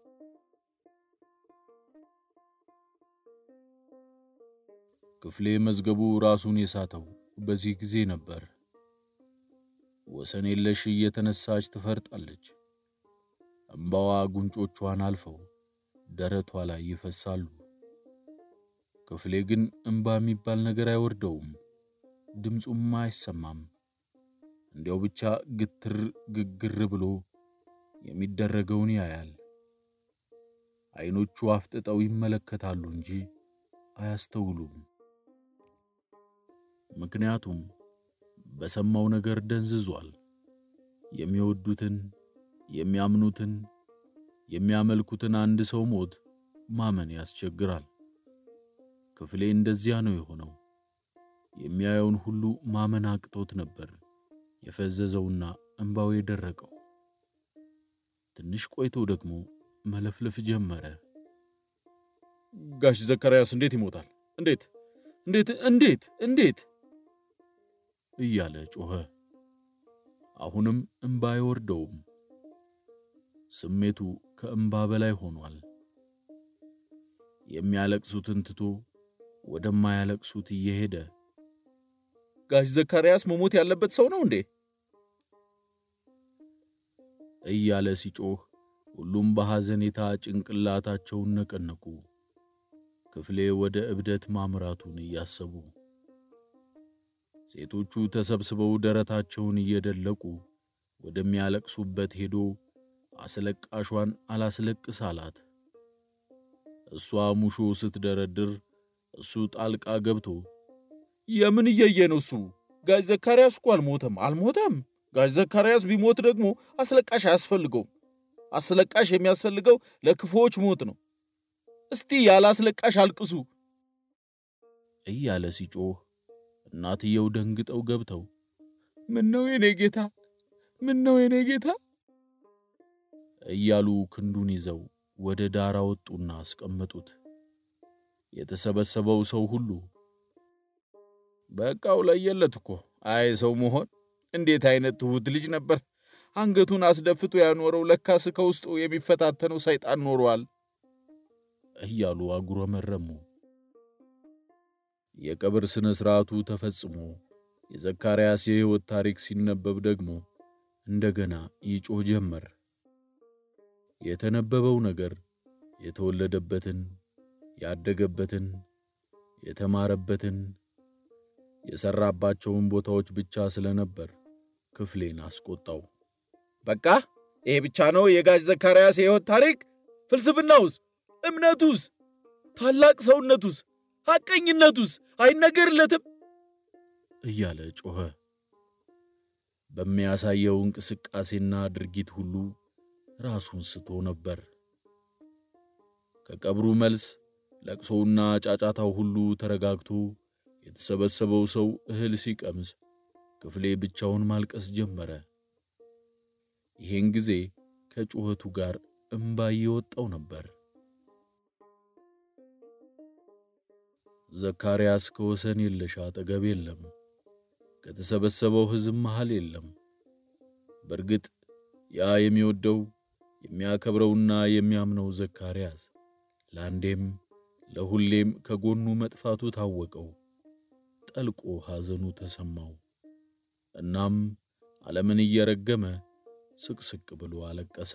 ክፍሌ መዝገቡ ራሱን የሳተው በዚህ ጊዜ ነበር። ወሰን የለሽ እየተነሳች ትፈርጣለች። እምባዋ ጉንጮቿን አልፈው ደረቷ ላይ ይፈሳሉ። ክፍሌ ግን እምባ የሚባል ነገር አይወርደውም፣ ድምፁም አይሰማም። እንዲያው ብቻ ግትር ግግር ብሎ የሚደረገውን ያያል። ዓይኖቹ አፍጥጠው ይመለከታሉ እንጂ አያስተውሉም። ምክንያቱም በሰማው ነገር ደንዝዟል። የሚወዱትን፣ የሚያምኑትን፣ የሚያመልኩትን አንድ ሰው ሞት ማመን ያስቸግራል። ክፍሌ እንደዚያ ነው የሆነው። የሚያየውን ሁሉ ማመን አቅቶት ነበር የፈዘዘውና እንባው የደረቀው። ትንሽ ቆይቶ ደግሞ መለፍለፍ ጀመረ። ጋሽ ዘካርያስ እንዴት ይሞታል? እንዴት እንዴት እንዴት እንዴት እያለ ጮኸ። አሁንም እምባ አይወርደውም። ስሜቱ ከእምባ በላይ ሆኗል። የሚያለቅሱትን ትቶ ወደማያለቅሱት እየሄደ ጋሽ ዘካርያስ መሞት ያለበት ሰው ነው እንዴ እያለ ሲጮህ ሁሉም በሐዘኔታ ጭንቅላታቸውን ነቀነቁ። ክፍሌ ወደ እብደት ማምራቱን እያሰቡ ሴቶቹ ተሰብስበው ደረታቸውን እየደለቁ ወደሚያለቅሱበት ሄዶ አስለቃሿን አላስለቅስ አላት። እሷ ሙሾ ስትደረድር እሱ ጣልቃ ገብቶ የምን እየየ ነው እሱ? ጋሽ ዘካርያስ እኮ አልሞተም አልሞተም። ጋሽ ዘካርያስ ቢሞት ደግሞ አስለቃሽ አያስፈልገውም። አስለቃሽ የሚያስፈልገው ለክፉዎች ሞት ነው። እስቲ ያለ አስለቃሽ አልቅሱ እያለ ሲጮህ እናትየው ደንግጠው ገብተው ምን ነው የኔ ጌታ፣ ምን ነው የኔ ጌታ እያሉ ክንዱን ይዘው ወደ ዳር አወጡና አስቀመጡት። የተሰበሰበው ሰው ሁሉ በቃው ለየለት እኮ አይ ሰው መሆን እንዴት አይነት ትሁት ልጅ ነበር! አንገቱን አስደፍቶ ያኖረው ለካስ ከውስጡ የሚፈታተነው ሰይጣን ኖሯል እያሉ አጉረመረሙ። የቀብር ሥነ ሥርዓቱ ተፈጽሞ የዘካርያስ የሕይወት ታሪክ ሲነበብ ደግሞ እንደገና ይጮህ ጀመር። የተነበበው ነገር የተወለደበትን፣ ያደገበትን፣ የተማረበትን፣ የሰራባቸውን ቦታዎች ብቻ ስለነበር ክፍሌን አስቆጣው። በቃ ይሄ ብቻ ነው የጋሽ ዘካርያስ የሕይወት ታሪክ? ፍልስፍናውስ? እምነቱስ? ታላቅ ሰውነቱስ? ሐቀኝነቱስ አይነገርለትም? እያለ ጮኸ። በሚያሳየው እንቅስቃሴና ድርጊት ሁሉ ራሱን ስቶ ነበር። ከቀብሩ መልስ ለቅሶውና ጫጫታው ሁሉ ተረጋግቶ የተሰበሰበው ሰው እህል ሲቀምስ ክፍሌ ብቻውን ማልቀስ ጀመረ። ይህን ጊዜ ከጩኸቱ ጋር እምባ እየወጣው ነበር። ዘካርያስ ከወሰን የለሽ አጠገብ የለም። ከተሰበሰበው ሕዝብ መሃል የለም። በእርግጥ ያ የሚወደው የሚያከብረውና የሚያምነው ዘካርያስ ለአንዴም ለሁሌም ከጎኑ መጥፋቱ ታወቀው። ጠልቆ ሐዘኑ ተሰማው። እናም ዓለምን እየረገመ ስቅስቅ ብሎ አለቀሰ።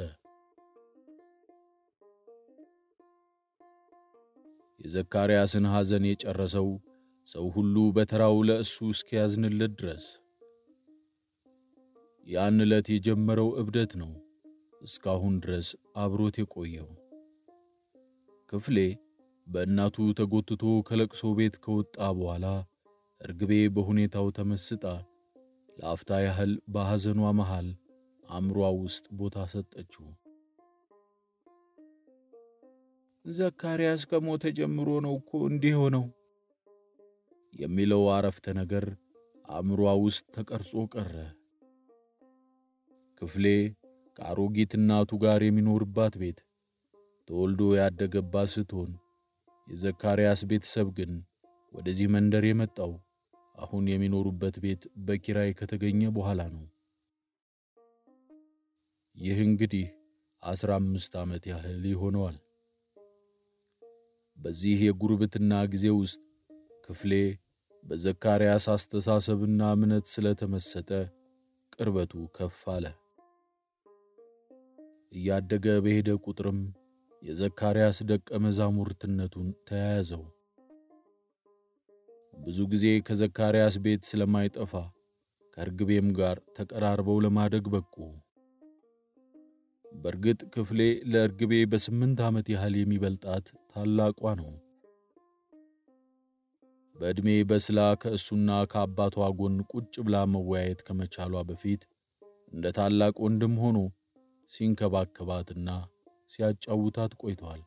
የዘካርያስን ሐዘን የጨረሰው ሰው ሁሉ በተራው ለእሱ እስኪያዝንለት ድረስ ያን ዕለት የጀመረው እብደት ነው እስካሁን ድረስ አብሮት የቆየው። ክፍሌ በእናቱ ተጎትቶ ከለቅሶ ቤት ከወጣ በኋላ እርግቤ በሁኔታው ተመስጣ ለአፍታ ያህል በሐዘኗ መሃል አእምሯ ውስጥ ቦታ ሰጠችው። ዘካርያስ ከሞተ ጀምሮ ነው እኮ እንዲህ ሆነው የሚለው አረፍተ ነገር አእምሯ ውስጥ ተቀርጾ ቀረ። ክፍሌ ከአሮጊት እናቱ ጋር የሚኖርባት ቤት ተወልዶ ያደገባት ስትሆን የዘካርያስ ቤተሰብ ግን ወደዚህ መንደር የመጣው አሁን የሚኖሩበት ቤት በኪራይ ከተገኘ በኋላ ነው። ይህ እንግዲህ አስራ አምስት ዓመት ያህል ይሆነዋል። በዚህ የጉርብትና ጊዜ ውስጥ ክፍሌ በዘካርያስ አስተሳሰብና እምነት ስለተመሰጠ ቅርበቱ ከፍ አለ። እያደገ በሄደ ቁጥርም የዘካርያስ ደቀ መዛሙርትነቱን ተያያዘው። ብዙ ጊዜ ከዘካርያስ ቤት ስለማይጠፋ ከእርግቤም ጋር ተቀራርበው ለማደግ በቁ። በእርግጥ ክፍሌ ለእርግቤ በስምንት ዓመት ያህል የሚበልጣት ታላቋ ነው። በዕድሜ በስላ ከእሱና ከአባቷ ጎን ቁጭ ብላ መወያየት ከመቻሏ በፊት እንደ ታላቅ ወንድም ሆኖ ሲንከባከባትና ሲያጫውታት ቆይተዋል።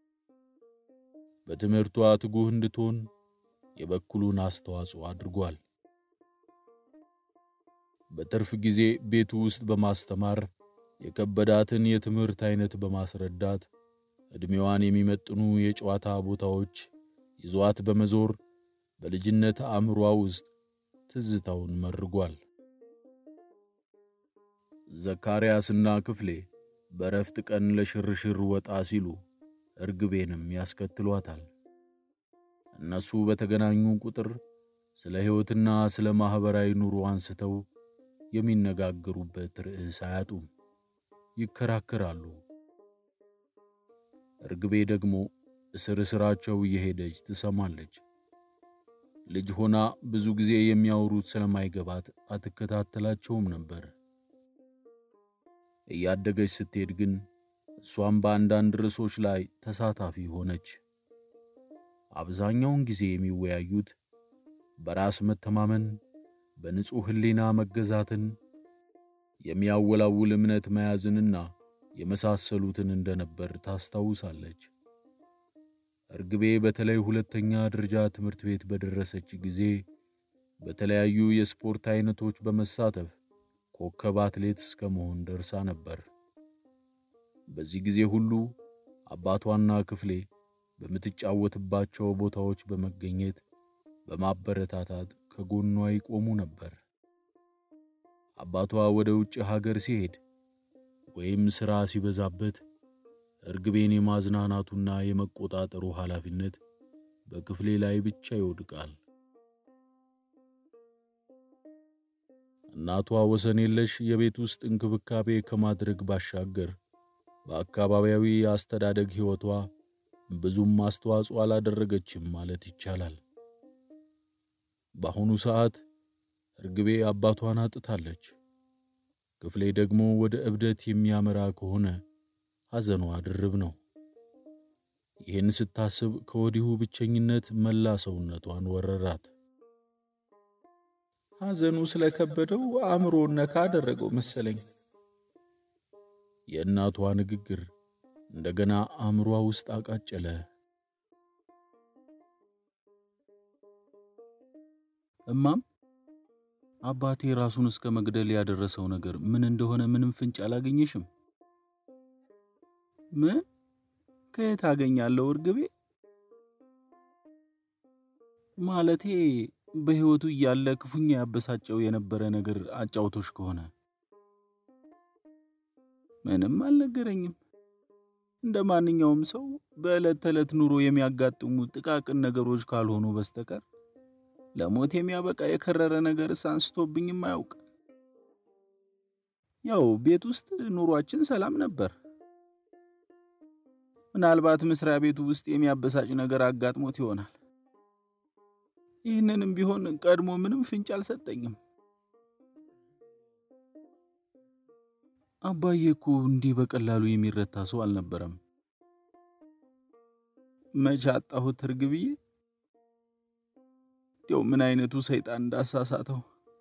በትምህርቷ ትጉህ እንድትሆን የበኩሉን አስተዋጽኦ አድርጓል። በትርፍ ጊዜ ቤቱ ውስጥ በማስተማር የከበዳትን የትምህርት አይነት በማስረዳት ዕድሜዋን የሚመጥኑ የጨዋታ ቦታዎች ይዟት በመዞር በልጅነት አእምሯ ውስጥ ትዝታውን መርጓል። ዘካርያስና ክፍሌ በረፍት ቀን ለሽርሽር ወጣ ሲሉ እርግቤንም ያስከትሏታል። እነሱ በተገናኙ ቁጥር ስለ ሕይወትና ስለ ማኅበራዊ ኑሮ አንስተው የሚነጋገሩበት ርዕስ አያጡም። ይከራከራሉ። እርግቤ ደግሞ እስር እስራቸው እየሄደች ትሰማለች። ልጅ ሆና ብዙ ጊዜ የሚያወሩት ስለማይገባት አትከታተላቸውም ነበር። እያደገች ስትሄድ ግን እሷም በአንዳንድ ርዕሶች ላይ ተሳታፊ ሆነች። አብዛኛውን ጊዜ የሚወያዩት በራስ መተማመን፣ በንጹሕ ሕሊና መገዛትን፣ የሚያወላውል እምነት መያዝንና የመሳሰሉትን እንደነበር ታስታውሳለች። እርግቤ በተለይ ሁለተኛ ደረጃ ትምህርት ቤት በደረሰች ጊዜ በተለያዩ የስፖርት አይነቶች በመሳተፍ ኮከብ አትሌት እስከ መሆን ደርሳ ነበር። በዚህ ጊዜ ሁሉ አባቷና ክፍሌ በምትጫወትባቸው ቦታዎች በመገኘት በማበረታታት ከጎኗ ይቆሙ ነበር። አባቷ ወደ ውጭ ሀገር ሲሄድ ወይም ሥራ ሲበዛበት እርግቤን የማዝናናቱና የመቆጣጠሩ ኃላፊነት በክፍሌ ላይ ብቻ ይወድቃል። እናቷ ወሰን የለሽ የቤት ውስጥ እንክብካቤ ከማድረግ ባሻገር በአካባቢያዊ የአስተዳደግ ሕይወቷ ብዙም አስተዋጽኦ አላደረገችም ማለት ይቻላል። በአሁኑ ሰዓት እርግቤ አባቷን አጥታለች። ክፍሌ ደግሞ ወደ እብደት የሚያመራ ከሆነ ሐዘኗ ድርብ ነው። ይህን ስታስብ ከወዲሁ ብቸኝነት መላ ሰውነቷን ወረራት። ሐዘኑ ስለከበደው አእምሮን ነካ አደረገው መሰለኝ። የእናቷ ንግግር እንደገና አእምሯ ውስጥ አቃጨለ። እማም አባቴ ራሱን እስከ መግደል ያደረሰው ነገር ምን እንደሆነ ምንም ፍንጭ አላገኘሽም? ምን? ከየት አገኛለሁ እርግቤ? ማለቴ በሕይወቱ እያለ ክፉኛ ያበሳጨው የነበረ ነገር አጫውቶሽ ከሆነ ምንም አልነገረኝም። እንደ ማንኛውም ሰው በዕለት ተዕለት ኑሮ የሚያጋጥሙ ጥቃቅን ነገሮች ካልሆኑ በስተቀር ለሞት የሚያበቃ የከረረ ነገርስ አንስቶብኝም አያውቅ። ያው ቤት ውስጥ ኑሯችን ሰላም ነበር። ምናልባት መስሪያ ቤቱ ውስጥ የሚያበሳጭ ነገር አጋጥሞት ይሆናል። ይህንንም ቢሆን ቀድሞ ምንም ፍንጭ አልሰጠኝም። አባዬ እኮ እንዲህ በቀላሉ የሚረታ ሰው አልነበረም። መቼ አጣሁት እርግብዬ? እንዲያው ምን አይነቱ ሰይጣን እንዳሳሳተው።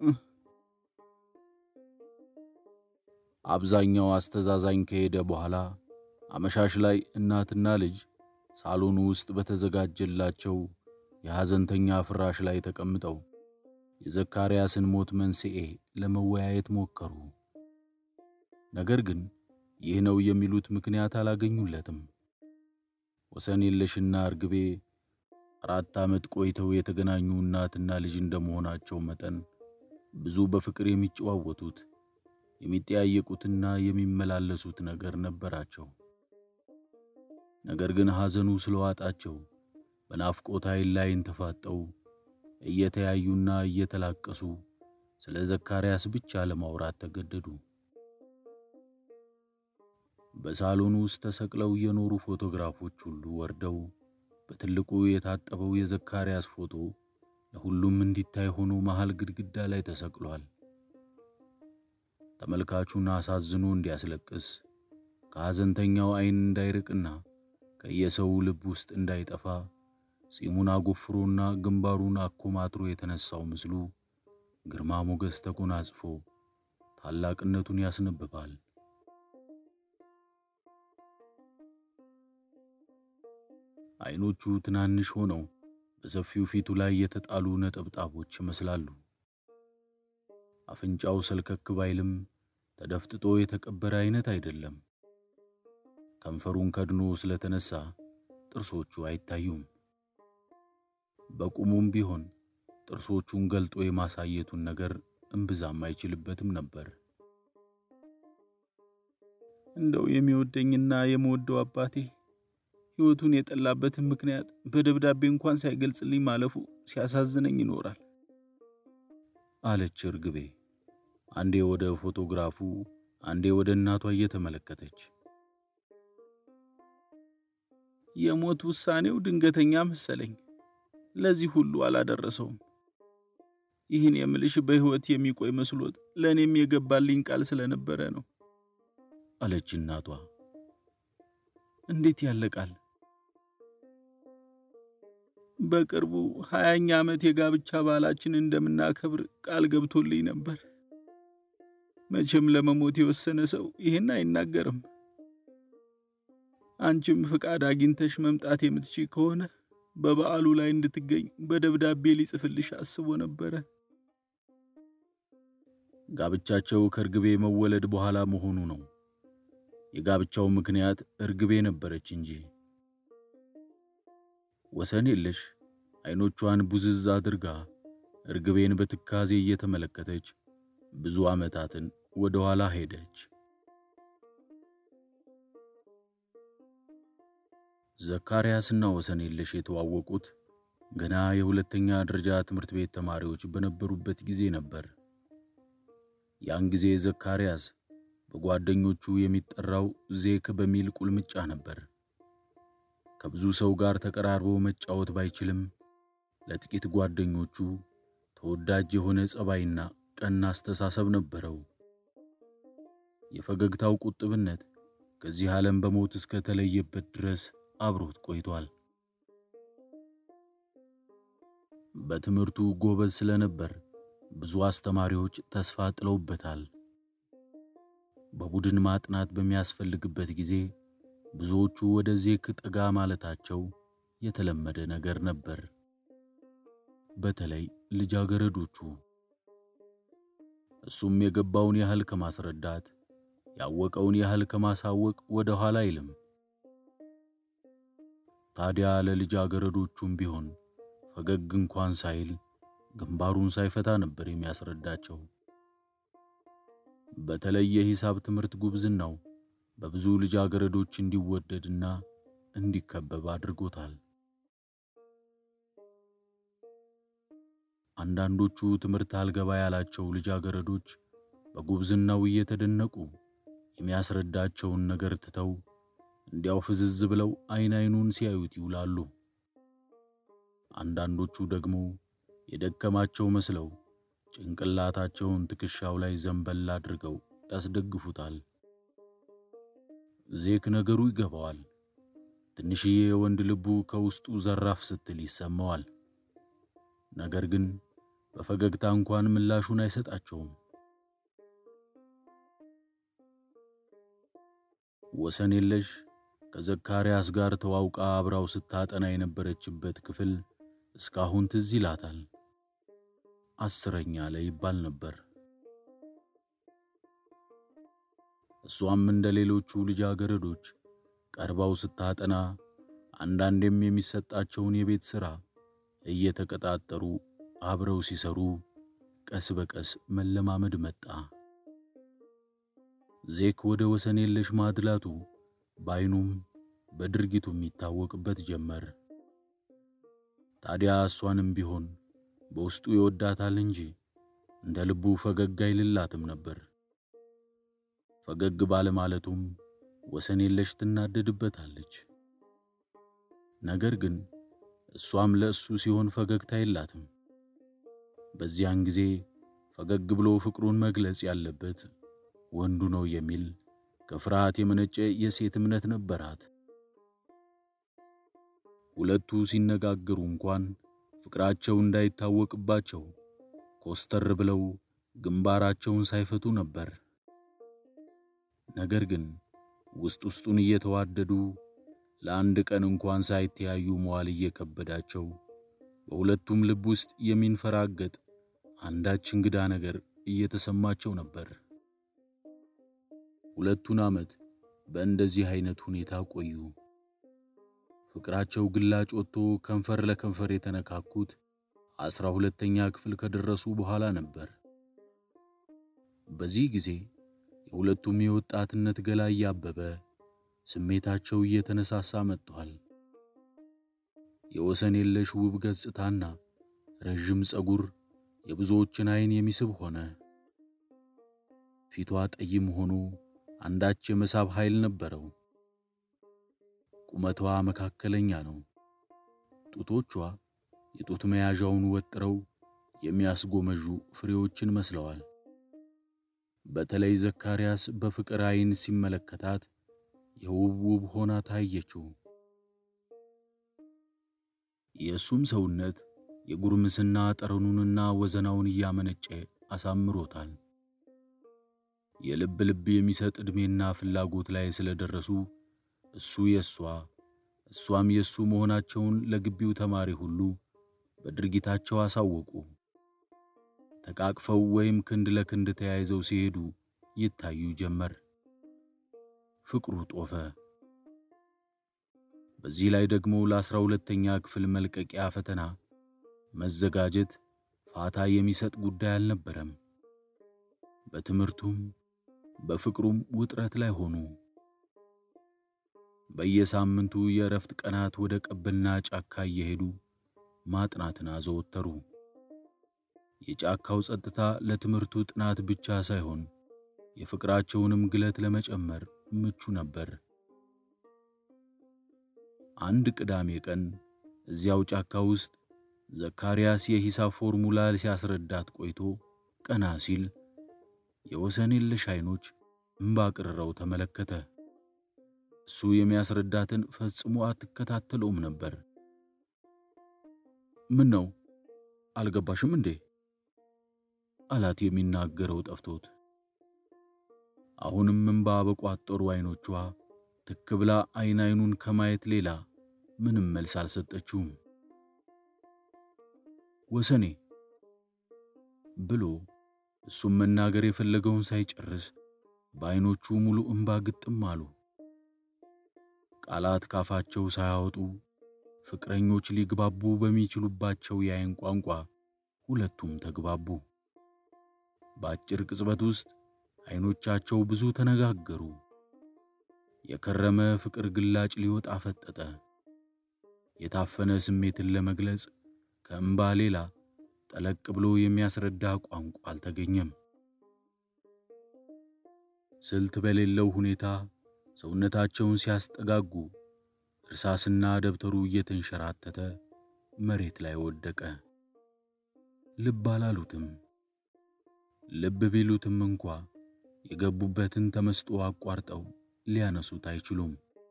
አብዛኛው አስተዛዛኝ ከሄደ በኋላ አመሻሽ ላይ እናትና ልጅ ሳሎኑ ውስጥ በተዘጋጀላቸው የሐዘንተኛ ፍራሽ ላይ ተቀምጠው የዘካርያስን ሞት መንስኤ ለመወያየት ሞከሩ። ነገር ግን ይህ ነው የሚሉት ምክንያት አላገኙለትም። ወሰን የለሽና እርግቤ አራት ዓመት ቆይተው የተገናኙ እናትና ልጅ እንደመሆናቸው መጠን ብዙ በፍቅር የሚጨዋወቱት የሚጠያየቁትና የሚመላለሱት ነገር ነበራቸው። ነገር ግን ሐዘኑ ስለዋጣቸው በናፍቆት ኃይል ላይን ተፋጠው እየተያዩና እየተላቀሱ ስለ ዘካርያስ ብቻ ለማውራት ተገደዱ። በሳሎኑ ውስጥ ተሰቅለው የኖሩ ፎቶግራፎች ሁሉ ወርደው በትልቁ የታጠበው የዘካርያስ ፎቶ ለሁሉም እንዲታይ ሆኖ መሃል ግድግዳ ላይ ተሰቅሏል። ተመልካቹን አሳዝኖ እንዲያስለቅስ ከሐዘንተኛው ዓይን እንዳይርቅና ከየሰው ልብ ውስጥ እንዳይጠፋ ጺሙን አጎፍሮና ግንባሩን አኮማትሮ የተነሳው ምስሉ ግርማ ሞገስ ተጎናጽፎ ታላቅነቱን ያስነብባል። ዓይኖቹ ትናንሽ ሆነው በሰፊው ፊቱ ላይ የተጣሉ ነጠብጣቦች ይመስላሉ። አፍንጫው ሰልከክ ባይልም ተደፍጥጦ የተቀበረ አይነት አይደለም። ከንፈሩን ከድኖ ስለተነሳ ጥርሶቹ አይታዩም። በቁሙም ቢሆን ጥርሶቹን ገልጦ የማሳየቱን ነገር እምብዛም አይችልበትም ነበር። እንደው የሚወደኝና የምወደው አባቴ ሕይወቱን የጠላበትን ምክንያት በደብዳቤ እንኳን ሳይገልጽልኝ ማለፉ ሲያሳዝነኝ ይኖራል አለች እርግቤ አንዴ ወደ ፎቶግራፉ አንዴ ወደ እናቷ እየተመለከተች። የሞት ውሳኔው ድንገተኛ መሰለኝ። ለዚህ ሁሉ አላደረሰውም። ይህን የምልሽ በሕይወት የሚቆይ መስሎት ለእኔም የገባልኝ ቃል ስለነበረ ነው አለች እናቷ። እንዴት ያለ ቃል! በቅርቡ ሀያኛ ዓመት የጋብቻ በዓላችን እንደምናከብር ቃል ገብቶልኝ ነበር። መቼም ለመሞት የወሰነ ሰው ይህን አይናገርም። አንቺም ፍቃድ አግኝተሽ መምጣት የምትችይ ከሆነ በበዓሉ ላይ እንድትገኝ በደብዳቤ ሊጽፍልሽ አስቦ ነበረ። ጋብቻቸው ከእርግቤ መወለድ በኋላ መሆኑ ነው። የጋብቻው ምክንያት እርግቤ ነበረች እንጂ። ወሰን የለሽ ዓይኖቿን ቡዝዝ አድርጋ እርግቤን በትካዜ እየተመለከተች ብዙ ዓመታትን ወደ ኋላ ሄደች። ዘካርያስና ወሰን የለሽ የተዋወቁት ገና የሁለተኛ ደረጃ ትምህርት ቤት ተማሪዎች በነበሩበት ጊዜ ነበር። ያን ጊዜ ዘካርያስ በጓደኞቹ የሚጠራው ዜክ በሚል ቁልምጫ ነበር። ከብዙ ሰው ጋር ተቀራርቦ መጫወት ባይችልም ለጥቂት ጓደኞቹ ተወዳጅ የሆነ ጸባይና ቀና አስተሳሰብ ነበረው። የፈገግታው ቁጥብነት ከዚህ ዓለም በሞት እስከ ተለየበት ድረስ አብሮት ቆይቷል። በትምህርቱ ጎበዝ ስለነበር ብዙ አስተማሪዎች ተስፋ ጥለውበታል። በቡድን ማጥናት በሚያስፈልግበት ጊዜ ብዙዎቹ ወደ ዜክ ጠጋ ማለታቸው የተለመደ ነገር ነበር። በተለይ ልጃገረዶቹ። እሱም የገባውን ያህል ከማስረዳት ያወቀውን ያህል ከማሳወቅ ወደ ኋላ አይልም። ታዲያ ለልጃገረዶቹም ቢሆን ፈገግ እንኳን ሳይል ግንባሩን ሳይፈታ ነበር የሚያስረዳቸው። በተለይ የሂሳብ ትምህርት ጉብዝናው በብዙ ልጃገረዶች እንዲወደድና እንዲከበብ አድርጎታል። አንዳንዶቹ ትምህርት አልገባ ያላቸው ልጃገረዶች በጉብዝናው እየተደነቁ የሚያስረዳቸውን ነገር ትተው እንዲያው ፍዝዝ ብለው አይን አይኑን ሲያዩት ይውላሉ። አንዳንዶቹ ደግሞ የደከማቸው መስለው ጭንቅላታቸውን ትከሻው ላይ ዘንበል አድርገው ያስደግፉታል። ዜክ ነገሩ ይገባዋል። ትንሽዬ የወንድ ልቡ ከውስጡ ዘራፍ ስትል ይሰማዋል። ነገር ግን በፈገግታ እንኳን ምላሹን አይሰጣቸውም። ወሰን የለሽ ከዘካርያስ ጋር ተዋውቃ አብራው ስታጠና የነበረችበት ክፍል እስካሁን ትዝ ይላታል። አስረኛ ላይ ይባል ነበር። እሷም እንደ ሌሎቹ ልጃገረዶች ቀርባው ስታጠና አንዳንዴም የሚሰጣቸውን የቤት ሥራ እየተቀጣጠሩ አብረው ሲሰሩ ቀስ በቀስ መለማመድ መጣ። ዜክ ወደ ወሰን የለሽ ማድላቱ በዓይኑም በድርጊቱም ይታወቅበት ጀመር። ታዲያ እሷንም ቢሆን በውስጡ ይወዳታል እንጂ እንደ ልቡ ፈገግ አይልላትም ነበር። ፈገግ ባለማለቱም ወሰን የለሽ ትናደድበታለች። ነገር ግን እሷም ለእሱ ሲሆን ፈገግታ የላትም። በዚያን ጊዜ ፈገግ ብሎ ፍቅሩን መግለጽ ያለበት ወንዱ ነው የሚል ከፍርሃት የመነጨ የሴት እምነት ነበራት። ሁለቱ ሲነጋገሩ እንኳን ፍቅራቸው እንዳይታወቅባቸው ኮስተር ብለው ግንባራቸውን ሳይፈቱ ነበር። ነገር ግን ውስጥ ውስጡን እየተዋደዱ ለአንድ ቀን እንኳን ሳይተያዩ መዋል እየከበዳቸው በሁለቱም ልብ ውስጥ የሚንፈራገጥ አንዳች እንግዳ ነገር እየተሰማቸው ነበር። ሁለቱን ዓመት በእንደዚህ አይነት ሁኔታ ቆዩ። ፍቅራቸው ግላጭ ወጥቶ ከንፈር ለከንፈር የተነካኩት አስራ ሁለተኛ ክፍል ከደረሱ በኋላ ነበር። በዚህ ጊዜ የሁለቱም የወጣትነት ገላ እያበበ ስሜታቸው እየተነሳሳ መጥቷል። የወሰን የለሽ ውብ ገጽታና ረዥም ጸጉር የብዙዎችን ዓይን የሚስብ ሆነ። ፊቷ ጠይም ሆኖ አንዳች የመሳብ ኃይል ነበረው። ቁመቷ መካከለኛ ነው። ጡቶቿ የጡት መያዣውን ወጥረው የሚያስጎመዡ ፍሬዎችን መስለዋል። በተለይ ዘካርያስ በፍቅር ዓይን ሲመለከታት የውብ ውብ ሆና ታየችው። የእሱም ሰውነት የጉርምስና ጠረኑንና ወዘናውን እያመነጨ አሳምሮታል። የልብ ልብ የሚሰጥ ዕድሜና ፍላጎት ላይ ስለደረሱ እሱ የእሷ እሷም የእሱ መሆናቸውን ለግቢው ተማሪ ሁሉ በድርጊታቸው አሳወቁ። ተቃቅፈው ወይም ክንድ ለክንድ ተያይዘው ሲሄዱ ይታዩ ጀመር። ፍቅሩ ጦፈ። በዚህ ላይ ደግሞ ለአስራ ሁለተኛ ክፍል መልቀቂያ ፈተና መዘጋጀት ፋታ የሚሰጥ ጉዳይ አልነበረም። በትምህርቱም በፍቅሩም ውጥረት ላይ ሆኑ። በየሳምንቱ የእረፍት ቀናት ወደ ቀበና ጫካ እየሄዱ ማጥናትን አዘወተሩ። የጫካው ጸጥታ ለትምህርቱ ጥናት ብቻ ሳይሆን የፍቅራቸውንም ግለት ለመጨመር ምቹ ነበር። አንድ ቅዳሜ ቀን እዚያው ጫካ ውስጥ ዘካርያስ የሂሳብ ፎርሙላ ሲያስረዳት ቆይቶ ቀና ሲል የወሰን የለሽ ዓይኖች እምባ ቅርረው ተመለከተ። እሱ የሚያስረዳትን ፈጽሞ አትከታተለውም ነበር። ምን ነው አልገባሽም እንዴ? አላት የሚናገረው ጠፍቶት። አሁንም እምባ በቋጠሩ ዓይኖቿ ትክ ብላ ዓይን ዓይኑን ከማየት ሌላ ምንም መልስ አልሰጠችውም። ወሰኔ ብሎ እሱም መናገር የፈለገውን ሳይጨርስ በዓይኖቹ ሙሉ እምባ ግጥም አሉ። ቃላት ካፋቸው ሳያወጡ ፍቅረኞች ሊግባቡ በሚችሉባቸው የዓይን ቋንቋ ሁለቱም ተግባቡ። በአጭር ቅጽበት ውስጥ ዓይኖቻቸው ብዙ ተነጋገሩ። የከረመ ፍቅር ግላጭ ሊወጣ ፈጠጠ። የታፈነ ስሜትን ለመግለጽ ከእምባ ሌላ ጠለቅ ብሎ የሚያስረዳ ቋንቋ አልተገኘም። ስልት በሌለው ሁኔታ ሰውነታቸውን ሲያስጠጋጉ እርሳስና ደብተሩ እየተንሸራተተ መሬት ላይ ወደቀ። ልብ አላሉትም። ልብ ቢሉትም እንኳ የገቡበትን ተመስጦ አቋርጠው ሊያነሱት አይችሉም።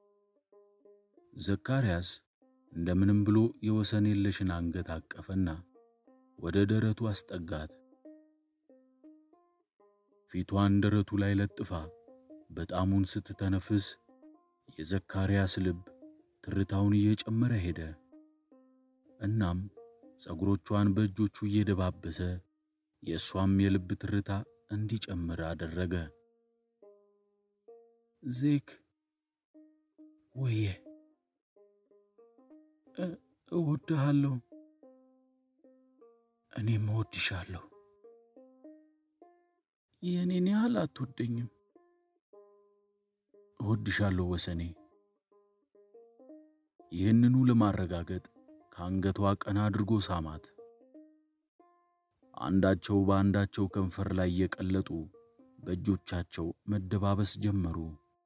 ዘካርያስ እንደምንም ብሎ የወሰን የለሽን አንገት አቀፈና ወደ ደረቱ አስጠጋት። ፊቷን ደረቱ ላይ ለጥፋ በጣሙን ስትተነፍስ የዘካርያስ ልብ ትርታውን እየጨመረ ሄደ። እናም ፀጉሮቿን በእጆቹ እየደባበሰ የእሷም የልብ ትርታ እንዲጨምር አደረገ። ዜክ ወየ እወድሃለሁ፣ እኔም እወድሻለሁ። የእኔን ያህል አትወደኝም። እወድሻለሁ ወሰኔ። ይህንኑ ለማረጋገጥ ከአንገቷ ቀና አድርጎ ሳማት። አንዳቸው በአንዳቸው ከንፈር ላይ የቀለጡ በእጆቻቸው መደባበስ ጀመሩ።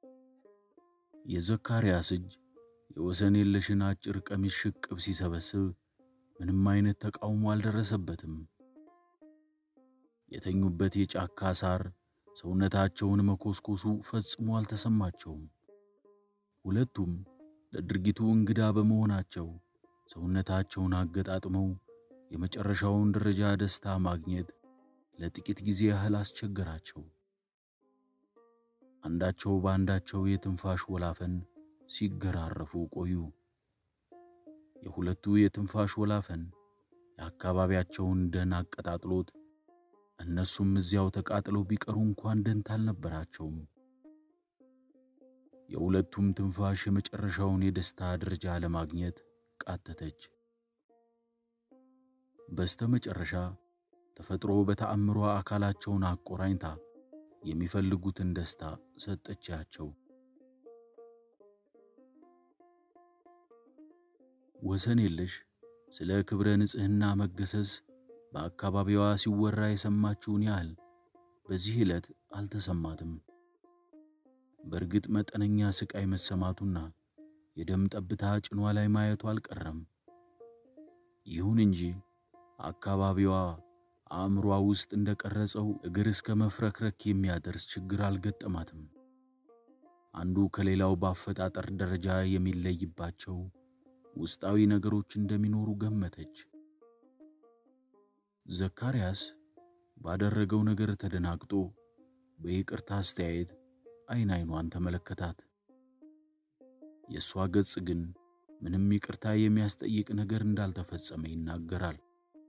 የዘካርያስ እጅ የወሰን የለሽን አጭር ቀሚስ ሽቅብ ሲሰበስብ ምንም አይነት ተቃውሞ አልደረሰበትም። የተኙበት የጫካ ሳር ሰውነታቸውን መኮስኮሱ ፈጽሞ አልተሰማቸውም። ሁለቱም ለድርጊቱ እንግዳ በመሆናቸው ሰውነታቸውን አገጣጥመው የመጨረሻውን ደረጃ ደስታ ማግኘት ለጥቂት ጊዜ ያህል አስቸገራቸው። አንዳቸው በአንዳቸው የትንፋሽ ወላፈን ሲገራረፉ ቆዩ። የሁለቱ የትንፋሽ ወላፈን የአካባቢያቸውን ደን አቀጣጥሎት እነሱም እዚያው ተቃጥለው ቢቀሩ እንኳን ደንታ አልነበራቸውም። የሁለቱም ትንፋሽ የመጨረሻውን የደስታ ደረጃ ለማግኘት ቃተተች። በስተ መጨረሻ ተፈጥሮ በተአምሯ አካላቸውን አቆራኝታ የሚፈልጉትን ደስታ ሰጠቻቸው። ወሰን የለሽ ስለ ክብረ ንጽሕና መገሰስ በአካባቢዋ ሲወራ የሰማችውን ያህል በዚህ ዕለት አልተሰማትም። በእርግጥ መጠነኛ ስቃይ መሰማቱና የደም ጠብታ ጭኗ ላይ ማየቱ አልቀረም። ይሁን እንጂ አካባቢዋ አእምሯ ውስጥ እንደቀረጸው እግር እስከ መፍረክረክ የሚያደርስ ችግር አልገጠማትም። አንዱ ከሌላው በአፈጣጠር ደረጃ የሚለይባቸው ውስጣዊ ነገሮች እንደሚኖሩ ገመተች። ዘካርያስ ባደረገው ነገር ተደናግጦ በይቅርታ አስተያየት አይን አይኗን ተመለከታት። የእሷ ገጽ ግን ምንም ይቅርታ የሚያስጠይቅ ነገር እንዳልተፈጸመ ይናገራል።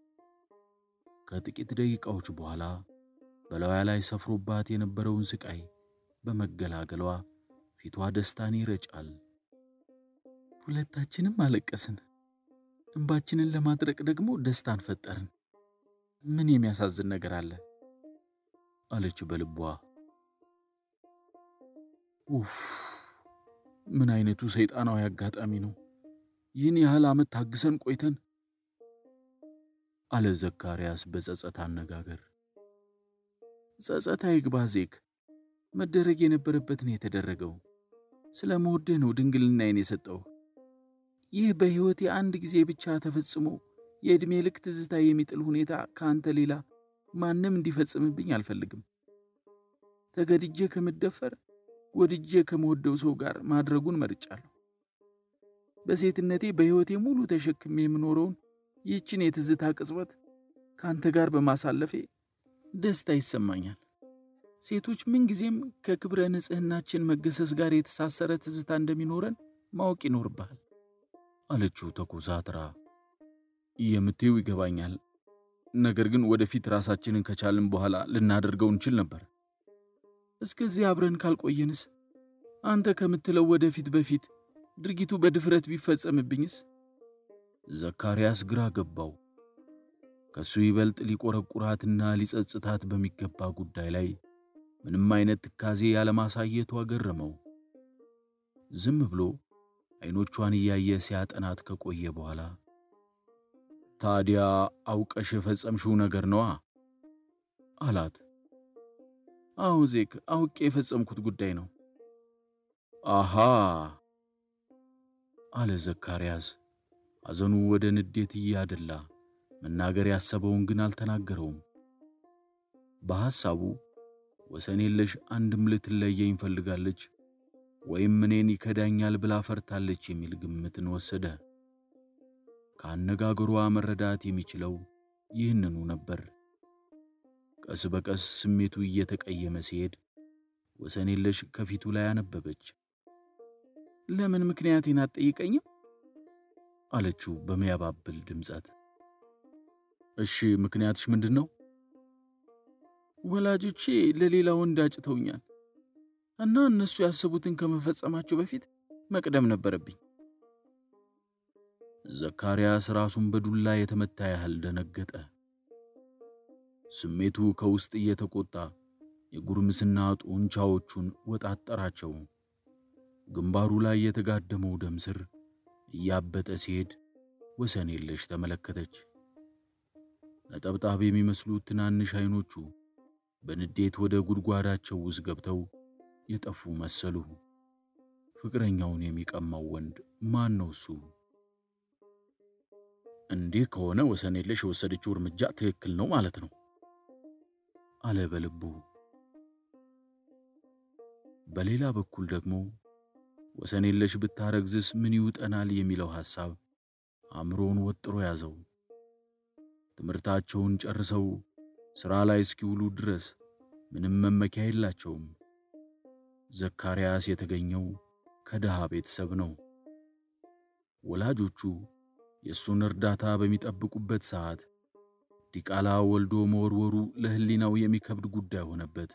ከጥቂት ደቂቃዎች በኋላ በላዩ ላይ ሰፍሮባት የነበረውን ስቃይ በመገላገሏ ፊቷ ደስታን ይረጫል። ሁለታችንም አለቀስን፣ እንባችንን ለማድረቅ ደግሞ ደስታን ፈጠርን። ምን የሚያሳዝን ነገር አለ? አለች በልቧ። ኡፍ! ምን አይነቱ ሰይጣናዊ አጋጣሚ ነው! ይህን ያህል ዓመት ታግሰን ቆይተን አለ ዘካርያስ በጸጸት አነጋገር። ጸጸት አይግባ ዜክ፣ መደረግ የነበረበት ነው የተደረገው። ስለ መወድህ ነው ድንግልናዬን የሰጠው። ይህ በሕይወቴ አንድ ጊዜ ብቻ ተፈጽሞ የዕድሜ ልክ ትዝታ የሚጥል ሁኔታ ከአንተ ሌላ ማንም እንዲፈጽምብኝ አልፈልግም። ተገድጄ ከምደፈር ወድጄ ከመወደው ሰው ጋር ማድረጉን መርጫለሁ። በሴትነቴ በሕይወቴ ሙሉ ተሸክሜ የምኖረውን ይህችን የትዝታ ቅጽበት ከአንተ ጋር በማሳለፌ ደስታ ይሰማኛል። ሴቶች ምንጊዜም ከክብረ ንጽሕናችን መገሰስ ጋር የተሳሰረ ትዝታ እንደሚኖረን ማወቅ ይኖርብሃል አለችው ተኮሳትራ። የምትይው ይገባኛል። ነገር ግን ወደፊት ራሳችንን ከቻልን በኋላ ልናደርገው እንችል ነበር። እስከዚህ አብረን ካልቆየንስ? አንተ ከምትለው ወደፊት በፊት ድርጊቱ በድፍረት ቢፈጸምብኝስ? ዘካርያስ ግራ ገባው። ከሱ ይበልጥ ሊቆረቁራትና ሊጸጽታት በሚገባ ጉዳይ ላይ ምንም አይነት ትካዜ ያለማሳየቱ አገረመው። ዝም ብሎ አይኖቿን እያየ ሲያጠናት ከቆየ በኋላ ታዲያ አውቀሽ የፈጸምሽው ነገር ነዋ አላት። አዎ ዜክ፣ አውቄ የፈጸምኩት ጉዳይ ነው። አሃ አለ ዘካርያስ ሐዘኑ ወደ ንዴት እያደላ መናገር ያሰበውን ግን አልተናገረውም። በሐሳቡ ወሰን የለሽ አንድም ልትለየኝ ፈልጋለች ወይም እኔን ይከዳኛል ብላ ፈርታለች የሚል ግምትን ወሰደ። ከአነጋገሯ መረዳት የሚችለው ይህንኑ ነበር። ቀስ በቀስ ስሜቱ እየተቀየመ ሲሄድ ወሰን የለሽ ከፊቱ ላይ አነበበች። ለምን ምክንያቴን አትጠይቀኝም? አለችው በሚያባብል ድምፀት። እሺ ምክንያትሽ ምንድን ነው? ወላጆቼ ለሌላ ወንድ አጭተውኛል እና እነሱ ያሰቡትን ከመፈጸማቸው በፊት መቅደም ነበረብኝ። ዘካርያስ ራሱን በዱላ የተመታ ያህል ደነገጠ። ስሜቱ ከውስጥ እየተቆጣ የጉርምስና ጡንቻዎቹን ወጣጠራቸው። ግንባሩ ላይ የተጋደመው ደም ስር እያበጠ ሲሄድ ወሰን የለሽ ተመለከተች። ነጠብጣብ የሚመስሉት ትናንሽ አይኖቹ በንዴት ወደ ጉድጓዳቸው ውስጥ ገብተው የጠፉ መሰሉ። ፍቅረኛውን የሚቀማው ወንድ ማን ነው እሱ? እንዲህ ከሆነ ወሰን የለሽ የወሰደችው እርምጃ ትክክል ነው ማለት ነው አለ በልቡ። በሌላ በኩል ደግሞ ወሰን የለሽ ብታረግዝስ ምን ይውጠናል የሚለው ሐሳብ አእምሮውን ወጥሮ ያዘው። ትምህርታቸውን ጨርሰው ሥራ ላይ እስኪውሉ ድረስ ምንም መመኪያ የላቸውም። ዘካርያስ የተገኘው ከድሃ ቤተሰብ ነው። ወላጆቹ የእሱን እርዳታ በሚጠብቁበት ሰዓት ዲቃላ ወልዶ መወርወሩ ለሕሊናው የሚከብድ ጉዳይ ሆነበት።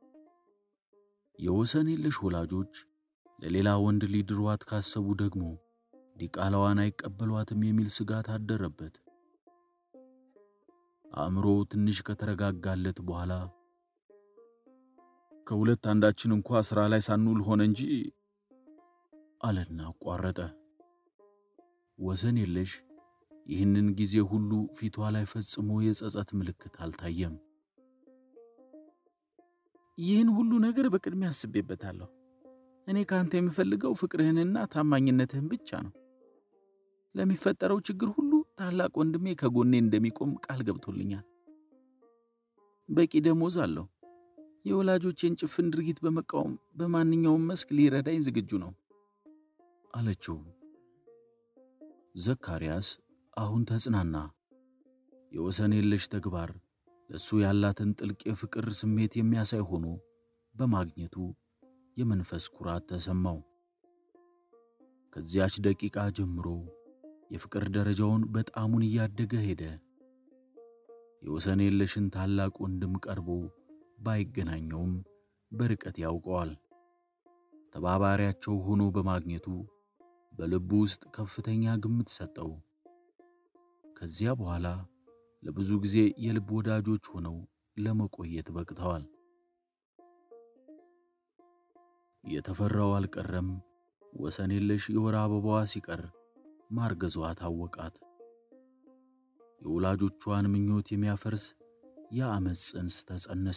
የወሰን የለሽ ወላጆች ለሌላ ወንድ ሊድሯት ካሰቡ ደግሞ ዲቃላዋን አይቀበሏትም የሚል ስጋት አደረበት። አእምሮ ትንሽ ከተረጋጋለት በኋላ ከሁለት አንዳችን እንኳ ሥራ ላይ ሳንውል ሆነ እንጂ አለና አቋረጠ። ወሰን የለሽ ይህንን ጊዜ ሁሉ ፊቷ ላይ ፈጽሞ የጸጸት ምልክት አልታየም። ይህን ሁሉ ነገር በቅድሚያ አስቤበታለሁ። እኔ ከአንተ የምፈልገው ፍቅርህንና ታማኝነትህን ብቻ ነው። ለሚፈጠረው ችግር ሁሉ ታላቅ ወንድሜ ከጎኔ እንደሚቆም ቃል ገብቶልኛል። በቂ ደሞዝ አለው። የወላጆቼን ጭፍን ድርጊት በመቃወም በማንኛውም መስክ ሊረዳኝ ዝግጁ ነው አለችው። ዘካርያስ አሁን ተጽናና። የወሰን የለሽ ተግባር ለእሱ ያላትን ጥልቅ የፍቅር ስሜት የሚያሳይ ሆኖ በማግኘቱ የመንፈስ ኩራት ተሰማው። ከዚያች ደቂቃ ጀምሮ የፍቅር ደረጃውን በጣሙን እያደገ ሄደ። የወሰን የለሽን ታላቅ ወንድም ቀርቦ ባይገናኘውም በርቀት ያውቀዋል። ተባባሪያቸው ሆኖ በማግኘቱ በልቡ ውስጥ ከፍተኛ ግምት ሰጠው። ከዚያ በኋላ ለብዙ ጊዜ የልብ ወዳጆች ሆነው ለመቆየት በቅተዋል። የተፈራው አልቀረም። ወሰን የለሽ የወር አበባዋ ሲቀር ማርገዟ ታወቃት። የወላጆቿን ምኞት የሚያፈርስ የአመፅ ጽንስ ተጸነሰ።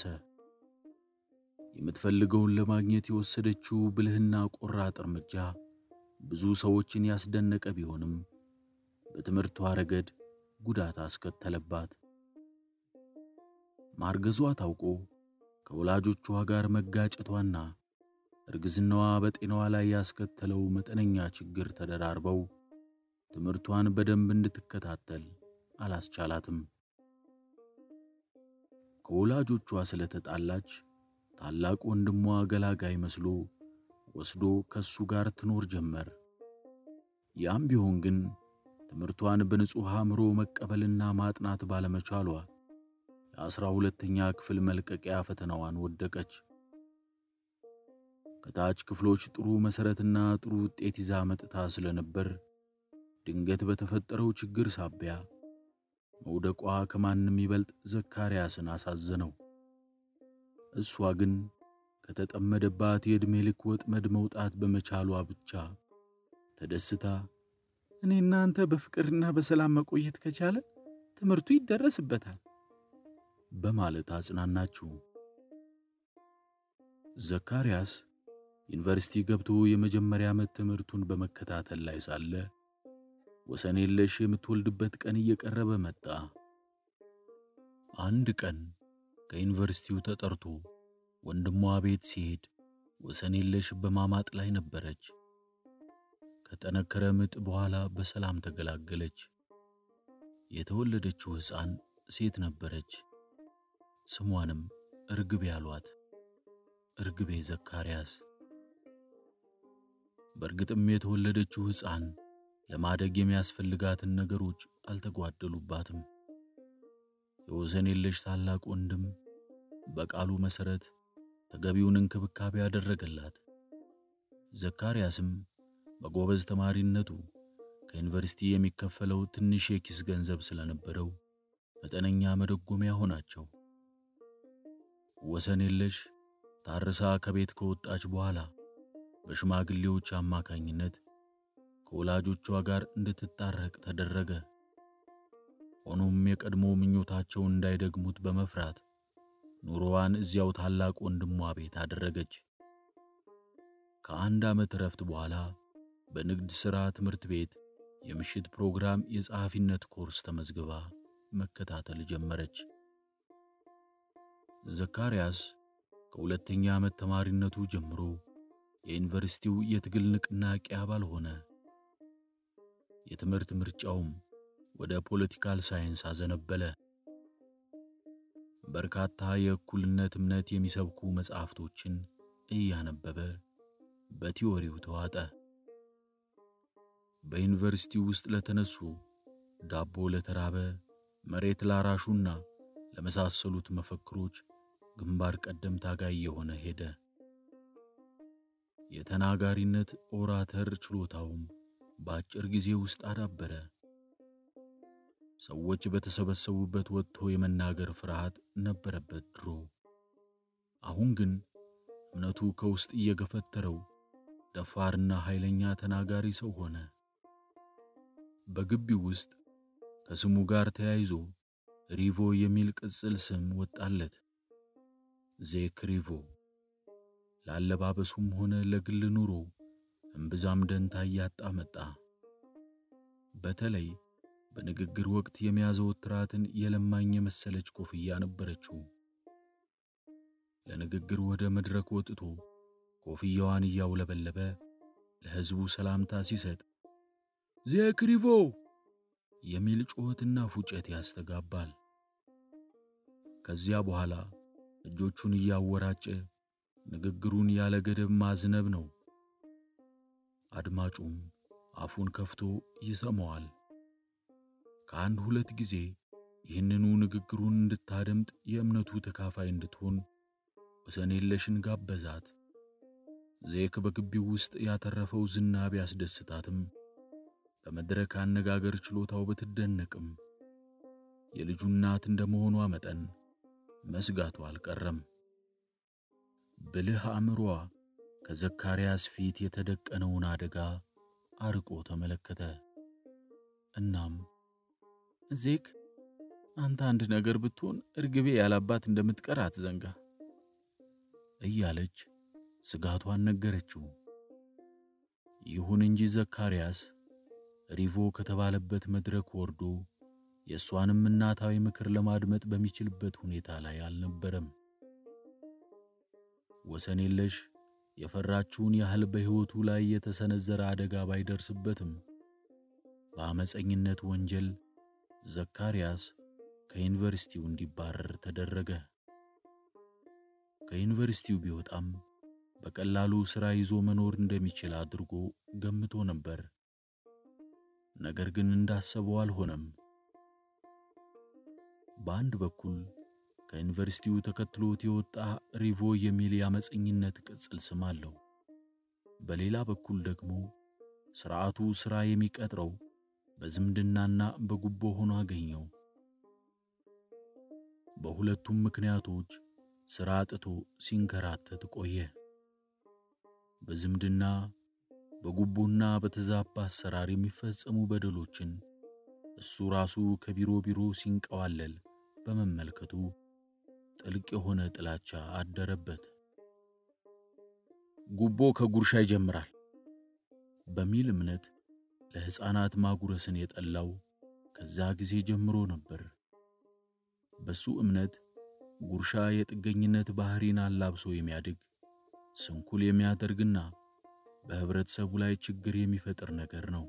የምትፈልገውን ለማግኘት የወሰደችው ብልህና ቆራጥ እርምጃ ብዙ ሰዎችን ያስደነቀ ቢሆንም በትምህርቷ ረገድ ጉዳት አስከተለባት። ማርገዟ ታውቆ ከወላጆቿ ጋር መጋጨቷና እርግዝናዋ በጤናዋ ላይ ያስከተለው መጠነኛ ችግር ተደራርበው ትምህርቷን በደንብ እንድትከታተል አላስቻላትም። ከወላጆቿ ስለተጣላች ታላቅ ወንድሟ ገላጋይ መስሎ ወስዶ ከሱ ጋር ትኖር ጀመር። ያም ቢሆን ግን ትምህርቷን በንጹሕ አእምሮ መቀበልና ማጥናት ባለመቻሏ የአስራ ሁለተኛ ክፍል መልቀቂያ ፈተናዋን ወደቀች። ከታች ክፍሎች ጥሩ መሠረትና ጥሩ ውጤት ይዛ መጥታ ስለነበር ድንገት በተፈጠረው ችግር ሳቢያ መውደቋ ከማንም ይበልጥ ዘካርያስን አሳዘነው። እሷ ግን ከተጠመደባት የዕድሜ ልክ ወጥመድ መውጣት በመቻሏ ብቻ ተደስታ እኔ እናንተ በፍቅርና በሰላም መቆየት ከቻለ ትምህርቱ ይደረስበታል በማለት አጽናናችው። ዘካርያስ ዩኒቨርሲቲ ገብቶ የመጀመሪያ ዓመት ትምህርቱን በመከታተል ላይ ሳለ ወሰን የለሽ የምትወልድበት ቀን እየቀረበ መጣ። አንድ ቀን ከዩኒቨርሲቲው ተጠርቶ ወንድሟ ቤት ሲሄድ ወሰን የለሽ በማማጥ ላይ ነበረች። ከጠነከረ ምጥ በኋላ በሰላም ተገላገለች። የተወለደችው ሕፃን ሴት ነበረች። ስሟንም እርግቤ አሏት። እርግቤ ዘካርያስ። በእርግጥም የተወለደችው ሕፃን ለማደግ የሚያስፈልጋትን ነገሮች አልተጓደሉባትም። የወሰን የለሽ ታላቅ ወንድም በቃሉ መሠረት ተገቢውን እንክብካቤ ያደረገላት። ዘካርያስም በጎበዝ ተማሪነቱ ከዩኒቨርሲቲ የሚከፈለው ትንሽ የኪስ ገንዘብ ስለነበረው መጠነኛ መደጎሚያ ሆናቸው። ወሰን የለሽ ታርሳ ከቤት ከወጣች በኋላ በሽማግሌዎች አማካኝነት ከወላጆቿ ጋር እንድትታረቅ ተደረገ። ሆኖም የቀድሞ ምኞታቸውን እንዳይደግሙት በመፍራት ኑሮዋን እዚያው ታላቅ ወንድሟ ቤት አደረገች። ከአንድ ዓመት እረፍት በኋላ በንግድ ሥራ ትምህርት ቤት የምሽት ፕሮግራም የጸሐፊነት ኮርስ ተመዝግባ መከታተል ጀመረች። ዘካርያስ ከሁለተኛ ዓመት ተማሪነቱ ጀምሮ የዩኒቨርሲቲው የትግል ንቅናቄ አባል ሆነ። የትምህርት ምርጫውም ወደ ፖለቲካል ሳይንስ አዘነበለ። በርካታ የእኩልነት እምነት የሚሰብኩ መጻሕፍቶችን እያነበበ በቲዎሪው ተዋጠ። በዩኒቨርሲቲው ውስጥ ለተነሱ ዳቦ ለተራበ፣ መሬት ላራሹና ለመሳሰሉት መፈክሮች ግንባር ቀደም ታጋይ የሆነ ሄደ። የተናጋሪነት ኦራተር ችሎታውም በአጭር ጊዜ ውስጥ አዳበረ። ሰዎች በተሰበሰቡበት ወጥቶ የመናገር ፍርሃት ነበረበት ድሮ። አሁን ግን እምነቱ ከውስጥ እየገፈተረው ደፋርና ኃይለኛ ተናጋሪ ሰው ሆነ። በግቢው ውስጥ ከስሙ ጋር ተያይዞ ሪቮ የሚል ቅጽል ስም ወጣለት። ዜክ ሪቮ። ለአለባበሱም ሆነ ለግል ኑሮ እምብዛም ደንታ እያጣ መጣ። በተለይ በንግግር ወቅት የሚያዘወትራትን የለማኝ የመሰለች ኮፍያ ነበረችው። ለንግግር ወደ መድረክ ወጥቶ ኮፍያዋን እያውለበለበ ለሕዝቡ ሰላምታ ሲሰጥ ዜክ ሪቮ የሚል ጩኸትና ፉጨት ያስተጋባል። ከዚያ በኋላ እጆቹን እያወራጨ ንግግሩን ያለ ገደብ ማዝነብ ነው። አድማጩም አፉን ከፍቶ ይሰማዋል። ከአንድ ሁለት ጊዜ ይህንኑ ንግግሩን እንድታደምጥ የእምነቱ ተካፋይ እንድትሆን ወሰን የለሽን ጋበዛት። ዜክ በግቢው ውስጥ ያተረፈው ዝና ቢያስደስታትም በመድረክ አነጋገር ችሎታው ብትደነቅም የልጁ እናት እንደመሆኗ መጠን መስጋቱ አልቀረም። ብልህ አእምሮዋ ከዘካርያስ ፊት የተደቀነውን አደጋ አርቆ ተመለከተ። እናም ዜክ አንተ አንድ ነገር ብትሆን እርግቤ ያላባት እንደምትቀር አትዘንጋ እያለች ስጋቷን ነገረችው። ይሁን እንጂ ዘካርያስ ሪቮ ከተባለበት መድረክ ወርዶ የእሷንም እናታዊ ምክር ለማድመጥ በሚችልበት ሁኔታ ላይ አልነበረም። ወሰን የለሽ የፈራችውን ያህል በሕይወቱ ላይ የተሰነዘረ አደጋ ባይደርስበትም በአመፀኝነት ወንጀል ዘካርያስ ከዩኒቨርሲቲው እንዲባረር ተደረገ። ከዩኒቨርሲቲው ቢወጣም በቀላሉ ሥራ ይዞ መኖር እንደሚችል አድርጎ ገምቶ ነበር። ነገር ግን እንዳሰበው አልሆነም። በአንድ በኩል ከዩኒቨርሲቲው ተከትሎት የወጣ ሪቮ የሚል የአመፀኝነት ቅጽል ስም አለው። በሌላ በኩል ደግሞ ሥርዓቱ ሥራ የሚቀጥረው በዝምድናና በጉቦ ሆኖ አገኘው። በሁለቱም ምክንያቶች ሥራ አጥቶ ሲንከራተት ቆየ። በዝምድና በጉቦና በተዛባ አሰራር የሚፈጸሙ በደሎችን እሱ ራሱ ከቢሮ ቢሮ ሲንቀዋለል በመመልከቱ ጥልቅ የሆነ ጥላቻ አደረበት። ጉቦ ከጉርሻ ይጀምራል በሚል እምነት ለሕፃናት ማጉረስን የጠላው ከዛ ጊዜ ጀምሮ ነበር። በሱ እምነት ጉርሻ የጥገኝነት ባህሪን አላብሶ የሚያድግ ስንኩል የሚያደርግና በህብረተሰቡ ላይ ችግር የሚፈጥር ነገር ነው።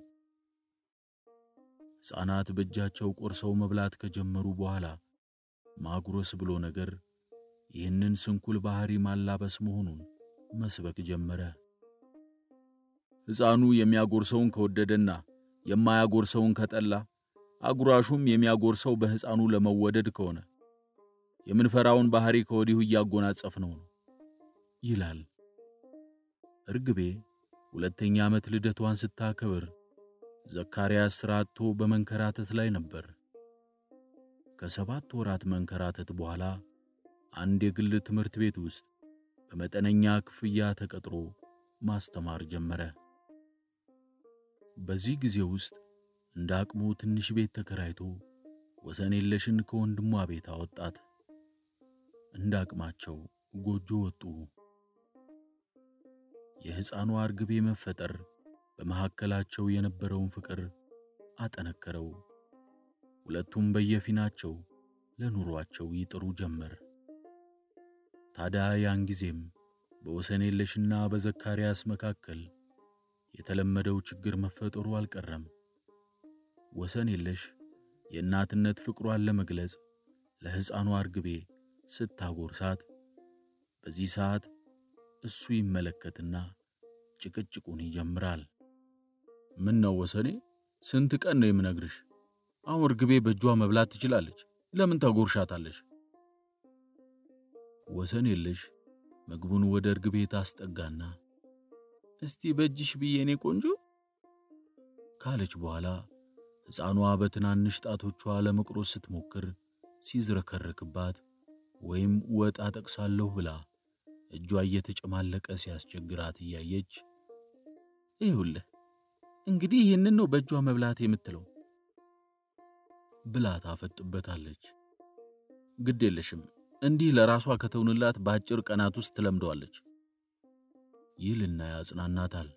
ሕፃናት በእጃቸው ቆርሰው መብላት ከጀመሩ በኋላ ማጉረስ ብሎ ነገር ይህንን ስንኩል ባህሪ ማላበስ መሆኑን መስበክ ጀመረ። ሕፃኑ የሚያጎርሰውን ከወደደና የማያጎርሰውን ከጠላ አጉራሹም የሚያጎርሰው በሕፃኑ ለመወደድ ከሆነ የምንፈራውን ባህሪ ከወዲሁ እያጎናጸፍነው ነው ይላል። እርግቤ ሁለተኛ ዓመት ልደቷን ስታከብር ዘካርያስ ሥራ አጥቶ በመንከራተት ላይ ነበር። ከሰባት ወራት መንከራተት በኋላ አንድ የግል ትምህርት ቤት ውስጥ በመጠነኛ ክፍያ ተቀጥሮ ማስተማር ጀመረ። በዚህ ጊዜ ውስጥ እንደ አቅሙ ትንሽ ቤት ተከራይቶ ወሰን የለሽን ከወንድሟ ቤት አወጣት። እንደ አቅማቸው ጎጆ ወጡ። የሕፃኗ እርግቤ መፈጠር በመካከላቸው የነበረውን ፍቅር አጠነከረው። ሁለቱም በየፊናቸው ለኑሯቸው ይጥሩ ጀመር። ታዲያ ያን ጊዜም በወሰን የለሽና በዘካርያስ መካከል የተለመደው ችግር መፈጠሩ አልቀረም። ወሰን የለሽ የእናትነት ፍቅሯን ለመግለጽ ለሕፃኗ እርግቤ ስታጎርሳት፣ በዚህ ሰዓት እሱ ይመለከትና ጭቅጭቁን ይጀምራል። ምን ነው ወሰኔ፣ ስንት ቀን ነው የምነግርሽ? አሁን እርግቤ በእጇ መብላት ትችላለች፣ ለምን ታጎርሻታለች? ወሰን የለሽ ምግቡን ወደ እርግቤ ታስጠጋና እስቲ በእጅሽ ብዬ እኔ ቆንጆ ካለች በኋላ ሕፃኗ በትናንሽ ጣቶቿ ለመቁረስ ስትሞክር ሲዝረከረክባት ወይም ወጥ አጠቅሳለሁ ብላ እጇ እየተጨማለቀ ሲያስቸግራት እያየች ይሁልህ እንግዲህ ይህንን ነው በእጇ መብላት የምትለው ብላ ታፈጥበታለች። ግድ የለሽም እንዲህ ለራሷ ከተውንላት በአጭር ቀናት ውስጥ ትለምደዋለች ይልና ያጽናናታል።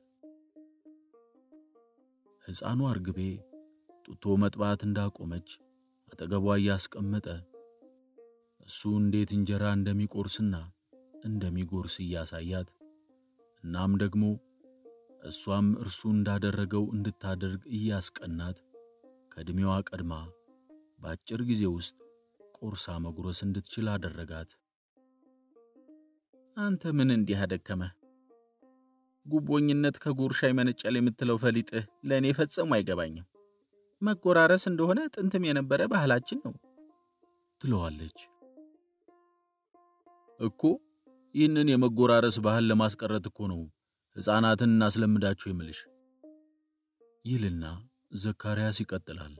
ሕፃኗ እርግቤ ጡቶ መጥባት እንዳቆመች አጠገቧ እያስቀመጠ እሱ እንዴት እንጀራ እንደሚቆርስና እንደሚጎርስ እያሳያት እናም ደግሞ እሷም እርሱ እንዳደረገው እንድታደርግ እያስቀናት ከዕድሜዋ ቀድማ በአጭር ጊዜ ውስጥ ቆርሳ መጉረስ እንድትችል አደረጋት። አንተ ምን እንዲህ አደከመህ? ጉቦኝነት ከጉርሻ ይመነጫል የምትለው ፈሊጥህ ለእኔ ፈጽሞ አይገባኝም። መጎራረስ እንደሆነ ጥንትም የነበረ ባህላችን ነው ትለዋለች። እኮ ይህንን የመጎራረስ ባህል ለማስቀረት እኮ ነው ሕፃናትን እናስለምዳችሁ የምልሽ ይልና ዘካርያስ ይቀጥላል።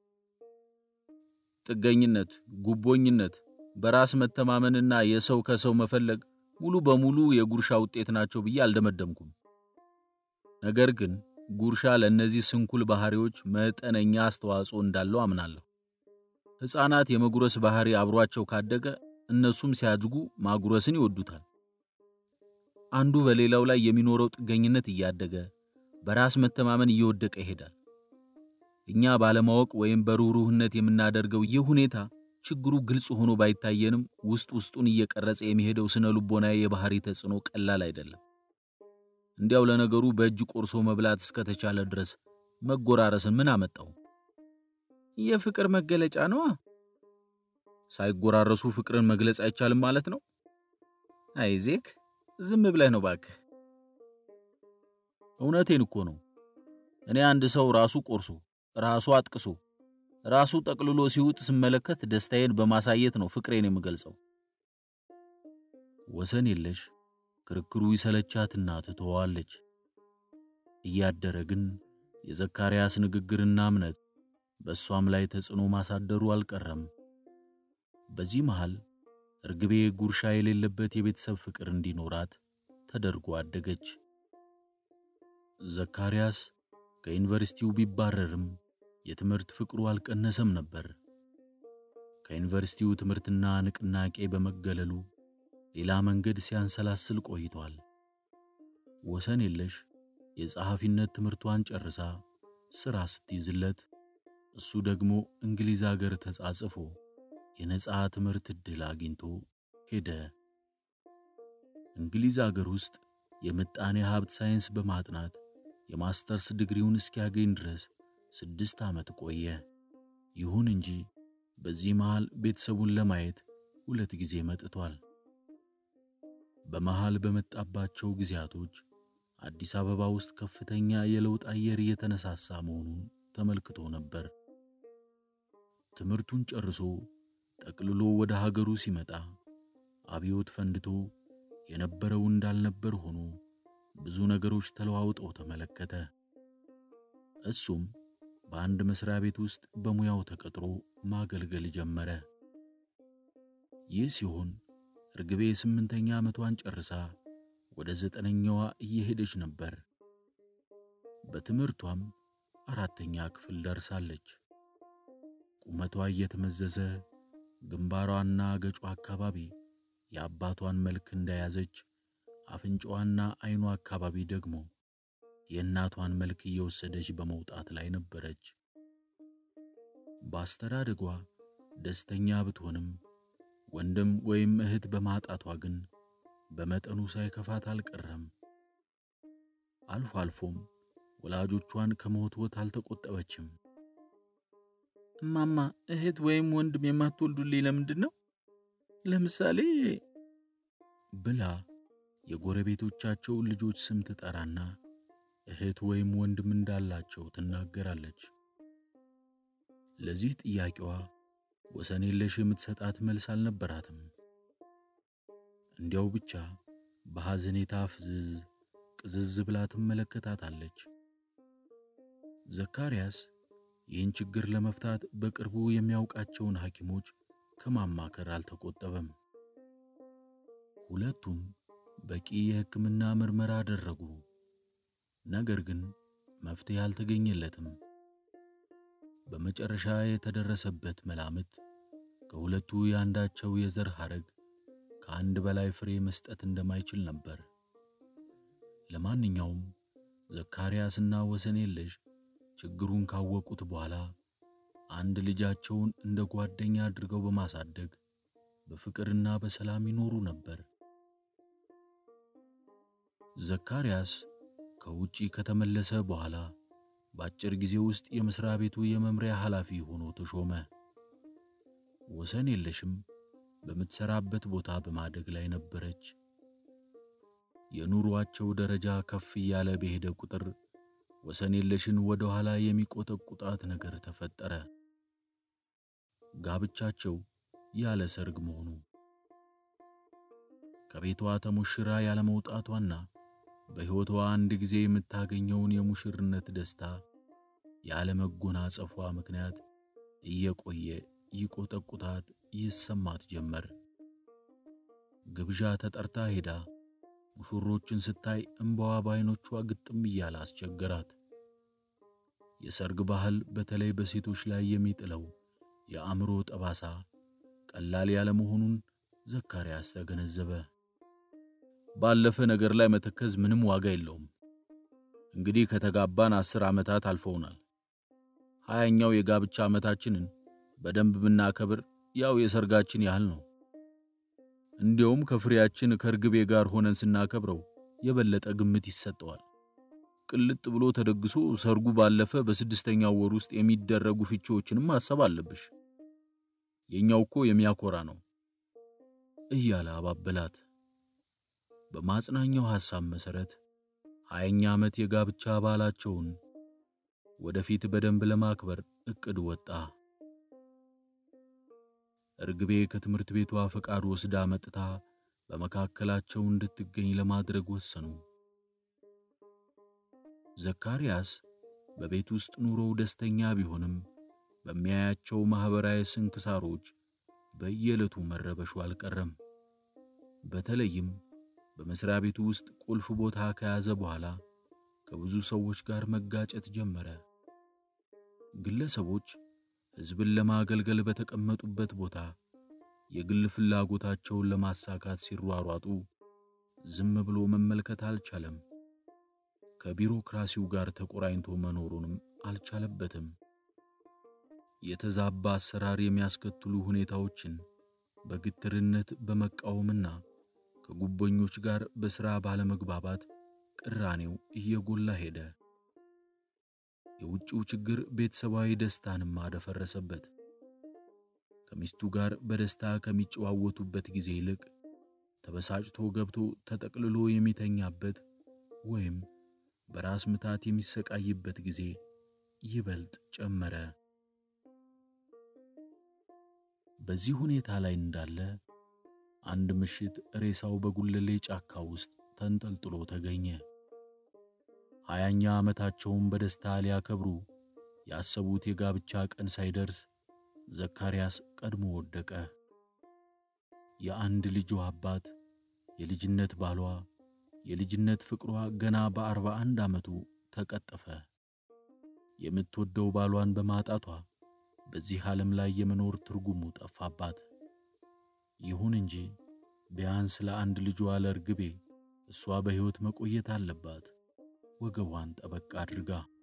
ጥገኝነት፣ ጉቦኝነት፣ በራስ መተማመንና የሰው ከሰው መፈለግ ሙሉ በሙሉ የጉርሻ ውጤት ናቸው ብዬ አልደመደምኩም። ነገር ግን ጉርሻ ለእነዚህ ስንኩል ባህሪዎች መጠነኛ አስተዋጽኦ እንዳለው አምናለሁ። ሕፃናት የመጉረስ ባህሪ አብሯቸው ካደገ እነሱም ሲያድጉ ማጉረስን ይወዱታል። አንዱ በሌላው ላይ የሚኖረው ጥገኝነት እያደገ በራስ መተማመን እየወደቀ ይሄዳል። እኛ ባለማወቅ ወይም በሩህሩህነት የምናደርገው ይህ ሁኔታ ችግሩ ግልጽ ሆኖ ባይታየንም ውስጥ ውስጡን እየቀረጸ የሚሄደው ስነ ልቦናዊ የባህሪ ተጽዕኖ ቀላል አይደለም። እንዲያው ለነገሩ በእጅ ቆርሶ መብላት እስከተቻለ ድረስ መጎራረስን ምን አመጣው? የፍቅር መገለጫ ነዋ። ሳይጎራረሱ ፍቅርን መግለጽ አይቻልም ማለት ነው? አይ ዜክ፣ ዝም ብለህ ነው ባክህ። እውነቴን እኮ ነው። እኔ አንድ ሰው ራሱ ቆርሶ ራሱ አጥቅሶ ራሱ ጠቅልሎ ሲውጥ ስመለከት ደስታዬን በማሳየት ነው ፍቅሬን የምገልጸው። ወሰን የለሽ ክርክሩ ይሰለቻትና ትተዋለች። እያደረ ግን የዘካርያስ ንግግርና እምነት በእሷም ላይ ተጽዕኖ ማሳደሩ አልቀረም። በዚህ መሃል እርግቤ ጉርሻ የሌለበት የቤተሰብ ፍቅር እንዲኖራት ተደርጎ አደገች። ዘካርያስ ከዩኒቨርሲቲው ቢባረርም የትምህርት ፍቅሩ አልቀነሰም ነበር። ከዩኒቨርሲቲው ትምህርትና ንቅናቄ በመገለሉ ሌላ መንገድ ሲያንሰላስል ቆይቷል። ወሰን የለሽ የጸሐፊነት ትምህርቷን ጨርሳ ሥራ ስትይዝለት እሱ ደግሞ እንግሊዝ አገር ተጻጽፎ የነጻ ትምህርት ዕድል አግኝቶ ሄደ። እንግሊዝ አገር ውስጥ የምጣኔ ሀብት ሳይንስ በማጥናት የማስተርስ ዲግሪውን እስኪያገኝ ድረስ ስድስት ዓመት ቆየ። ይሁን እንጂ በዚህ መሃል ቤተሰቡን ለማየት ሁለት ጊዜ መጥቷል። በመሃል በመጣባቸው ጊዜያቶች አዲስ አበባ ውስጥ ከፍተኛ የለውጥ አየር እየተነሳሳ መሆኑን ተመልክቶ ነበር። ትምህርቱን ጨርሶ ጠቅልሎ ወደ ሀገሩ ሲመጣ አብዮት ፈንድቶ የነበረው እንዳልነበር ሆኖ ብዙ ነገሮች ተለዋውጠው ተመለከተ። እሱም በአንድ መስሪያ ቤት ውስጥ በሙያው ተቀጥሮ ማገልገል ጀመረ። ይህ ሲሆን እርግቤ ስምንተኛ ዓመቷን ጨርሳ ወደ ዘጠነኛዋ እየሄደች ነበር። በትምህርቷም አራተኛ ክፍል ደርሳለች። ቁመቷ እየተመዘዘ ግንባሯና ገጯ አካባቢ የአባቷን መልክ እንደያዘች፣ አፍንጫዋና ዐይኗ አካባቢ ደግሞ የእናቷን መልክ እየወሰደች በመውጣት ላይ ነበረች። በአስተዳደጓ ደስተኛ ብትሆንም ወንድም ወይም እህት በማጣቷ ግን በመጠኑ ሳይከፋት አልቀረም። አልፎ አልፎም ወላጆቿን ከመወትወት አልተቆጠበችም። እማማ እህት ወይም ወንድም የማትወልዱልኝ ለምንድን ነው? ለምሳሌ ብላ የጎረቤቶቻቸውን ልጆች ስም ትጠራና እህት ወይም ወንድም እንዳላቸው ትናገራለች። ለዚህ ጥያቄዋ ወሰን የለሽ የምትሰጣት መልስ አልነበራትም። እንዲያው ብቻ በሐዘኔታ ፍዝዝ ቅዝዝ ብላ ትመለከታታለች። ዘካርያስ ይህን ችግር ለመፍታት በቅርቡ የሚያውቃቸውን ሐኪሞች ከማማከር አልተቆጠበም። ሁለቱም በቂ የሕክምና ምርመራ አደረጉ። ነገር ግን መፍትሄ አልተገኘለትም። በመጨረሻ የተደረሰበት መላምት ከሁለቱ የአንዳቸው የዘር ሐረግ ከአንድ በላይ ፍሬ መስጠት እንደማይችል ነበር። ለማንኛውም ዘካርያስና ወሰን የለሽ ችግሩን ካወቁት በኋላ አንድ ልጃቸውን እንደ ጓደኛ አድርገው በማሳደግ በፍቅርና በሰላም ይኖሩ ነበር። ዘካርያስ ከውጪ ከተመለሰ በኋላ በአጭር ጊዜ ውስጥ የመስሪያ ቤቱ የመምሪያ ኃላፊ ሆኖ ተሾመ። ወሰን የለሽም በምትሰራበት ቦታ በማደግ ላይ ነበረች። የኑሮአቸው ደረጃ ከፍ እያለ በሄደ ቁጥር ወሰን የለሽን ወደ ኋላ የሚቆጠቁጣት ነገር ተፈጠረ። ጋብቻቸው ያለ ሰርግ መሆኑ ከቤቷ ተሞሽራ ያለ መውጣቷና በሕይወቷ አንድ ጊዜ የምታገኘውን የሙሽርነት ደስታ ያለ መጎናጸፏ ምክንያት እየቆየ ይቆጠቁታት ይሰማት ጀመር። ግብዣ ተጠርታ ሄዳ ሙሽሮችን ስታይ እምባዋ በዓይኖቿ ግጥም እያለ አስቸገራት። የሰርግ ባህል በተለይ በሴቶች ላይ የሚጥለው የአእምሮ ጠባሳ ቀላል ያለመሆኑን ዘካርያስ ተገነዘበ። ባለፈ ነገር ላይ መተከዝ ምንም ዋጋ የለውም። እንግዲህ ከተጋባን አስር ዓመታት አልፈውናል። ሀያኛው የጋብቻ ዓመታችንን በደንብ ብናከብር ያው የሰርጋችን ያህል ነው። እንዲያውም ከፍሬያችን ከርግቤ ጋር ሆነን ስናከብረው የበለጠ ግምት ይሰጠዋል። ቅልጥ ብሎ ተደግሶ ሰርጉ ባለፈ በስድስተኛው ወር ውስጥ የሚደረጉ ፍቺዎችንም ማሰብ አለብሽ። የኛው እኮ የሚያኮራ ነው እያለ አባበላት። በማጽናኛው ሐሳብ መሠረት ሀያኛ ዓመት የጋብቻ በዓላቸውን ወደፊት በደንብ ለማክበር ዕቅድ ወጣ። እርግቤ ከትምህርት ቤቷ ፈቃድ ወስዳ መጥታ በመካከላቸው እንድትገኝ ለማድረግ ወሰኑ። ዘካርያስ በቤት ውስጥ ኑሮው ደስተኛ ቢሆንም በሚያያቸው ማኅበራዊ ስንክሳሮች በየዕለቱ መረበሹ አልቀረም። በተለይም በመሥሪያ ቤቱ ውስጥ ቁልፍ ቦታ ከያዘ በኋላ ከብዙ ሰዎች ጋር መጋጨት ጀመረ። ግለሰቦች ሕዝብን ለማገልገል በተቀመጡበት ቦታ የግል ፍላጎታቸውን ለማሳካት ሲሯሯጡ ዝም ብሎ መመልከት አልቻለም። ከቢሮክራሲው ጋር ተቆራኝቶ መኖሩንም አልቻለበትም። የተዛባ አሰራር የሚያስከትሉ ሁኔታዎችን በግትርነት በመቃወምና ከጉቦኞች ጋር በሥራ ባለመግባባት ቅራኔው እየጎላ ሄደ። የውጭው ችግር ቤተሰባዊ ደስታንም አደፈረሰበት። ከሚስቱ ጋር በደስታ ከሚጨዋወቱበት ጊዜ ይልቅ ተበሳጭቶ ገብቶ ተጠቅልሎ የሚተኛበት ወይም በራስ ምታት የሚሰቃይበት ጊዜ ይበልጥ ጨመረ። በዚህ ሁኔታ ላይ እንዳለ አንድ ምሽት ሬሳው በጉለሌ ጫካ ውስጥ ተንጠልጥሎ ተገኘ። ሀያኛ ዓመታቸውን በደስታ ሊያከብሩ ያሰቡት የጋብቻ ቀን ሳይደርስ ዘካርያስ ቀድሞ ወደቀ። የአንድ ልጇ አባት፣ የልጅነት ባሏ፣ የልጅነት ፍቅሯ ገና በአርባ አንድ ዓመቱ ተቀጠፈ። የምትወደው ባሏን በማጣቷ በዚህ ዓለም ላይ የመኖር ትርጉሙ ጠፋባት። ይሁን እንጂ ቢያንስ ለአንድ ልጇ ለርግቤ እሷ በሕይወት መቆየት አለባት። ወገቧን ጠበቅ አድርጋ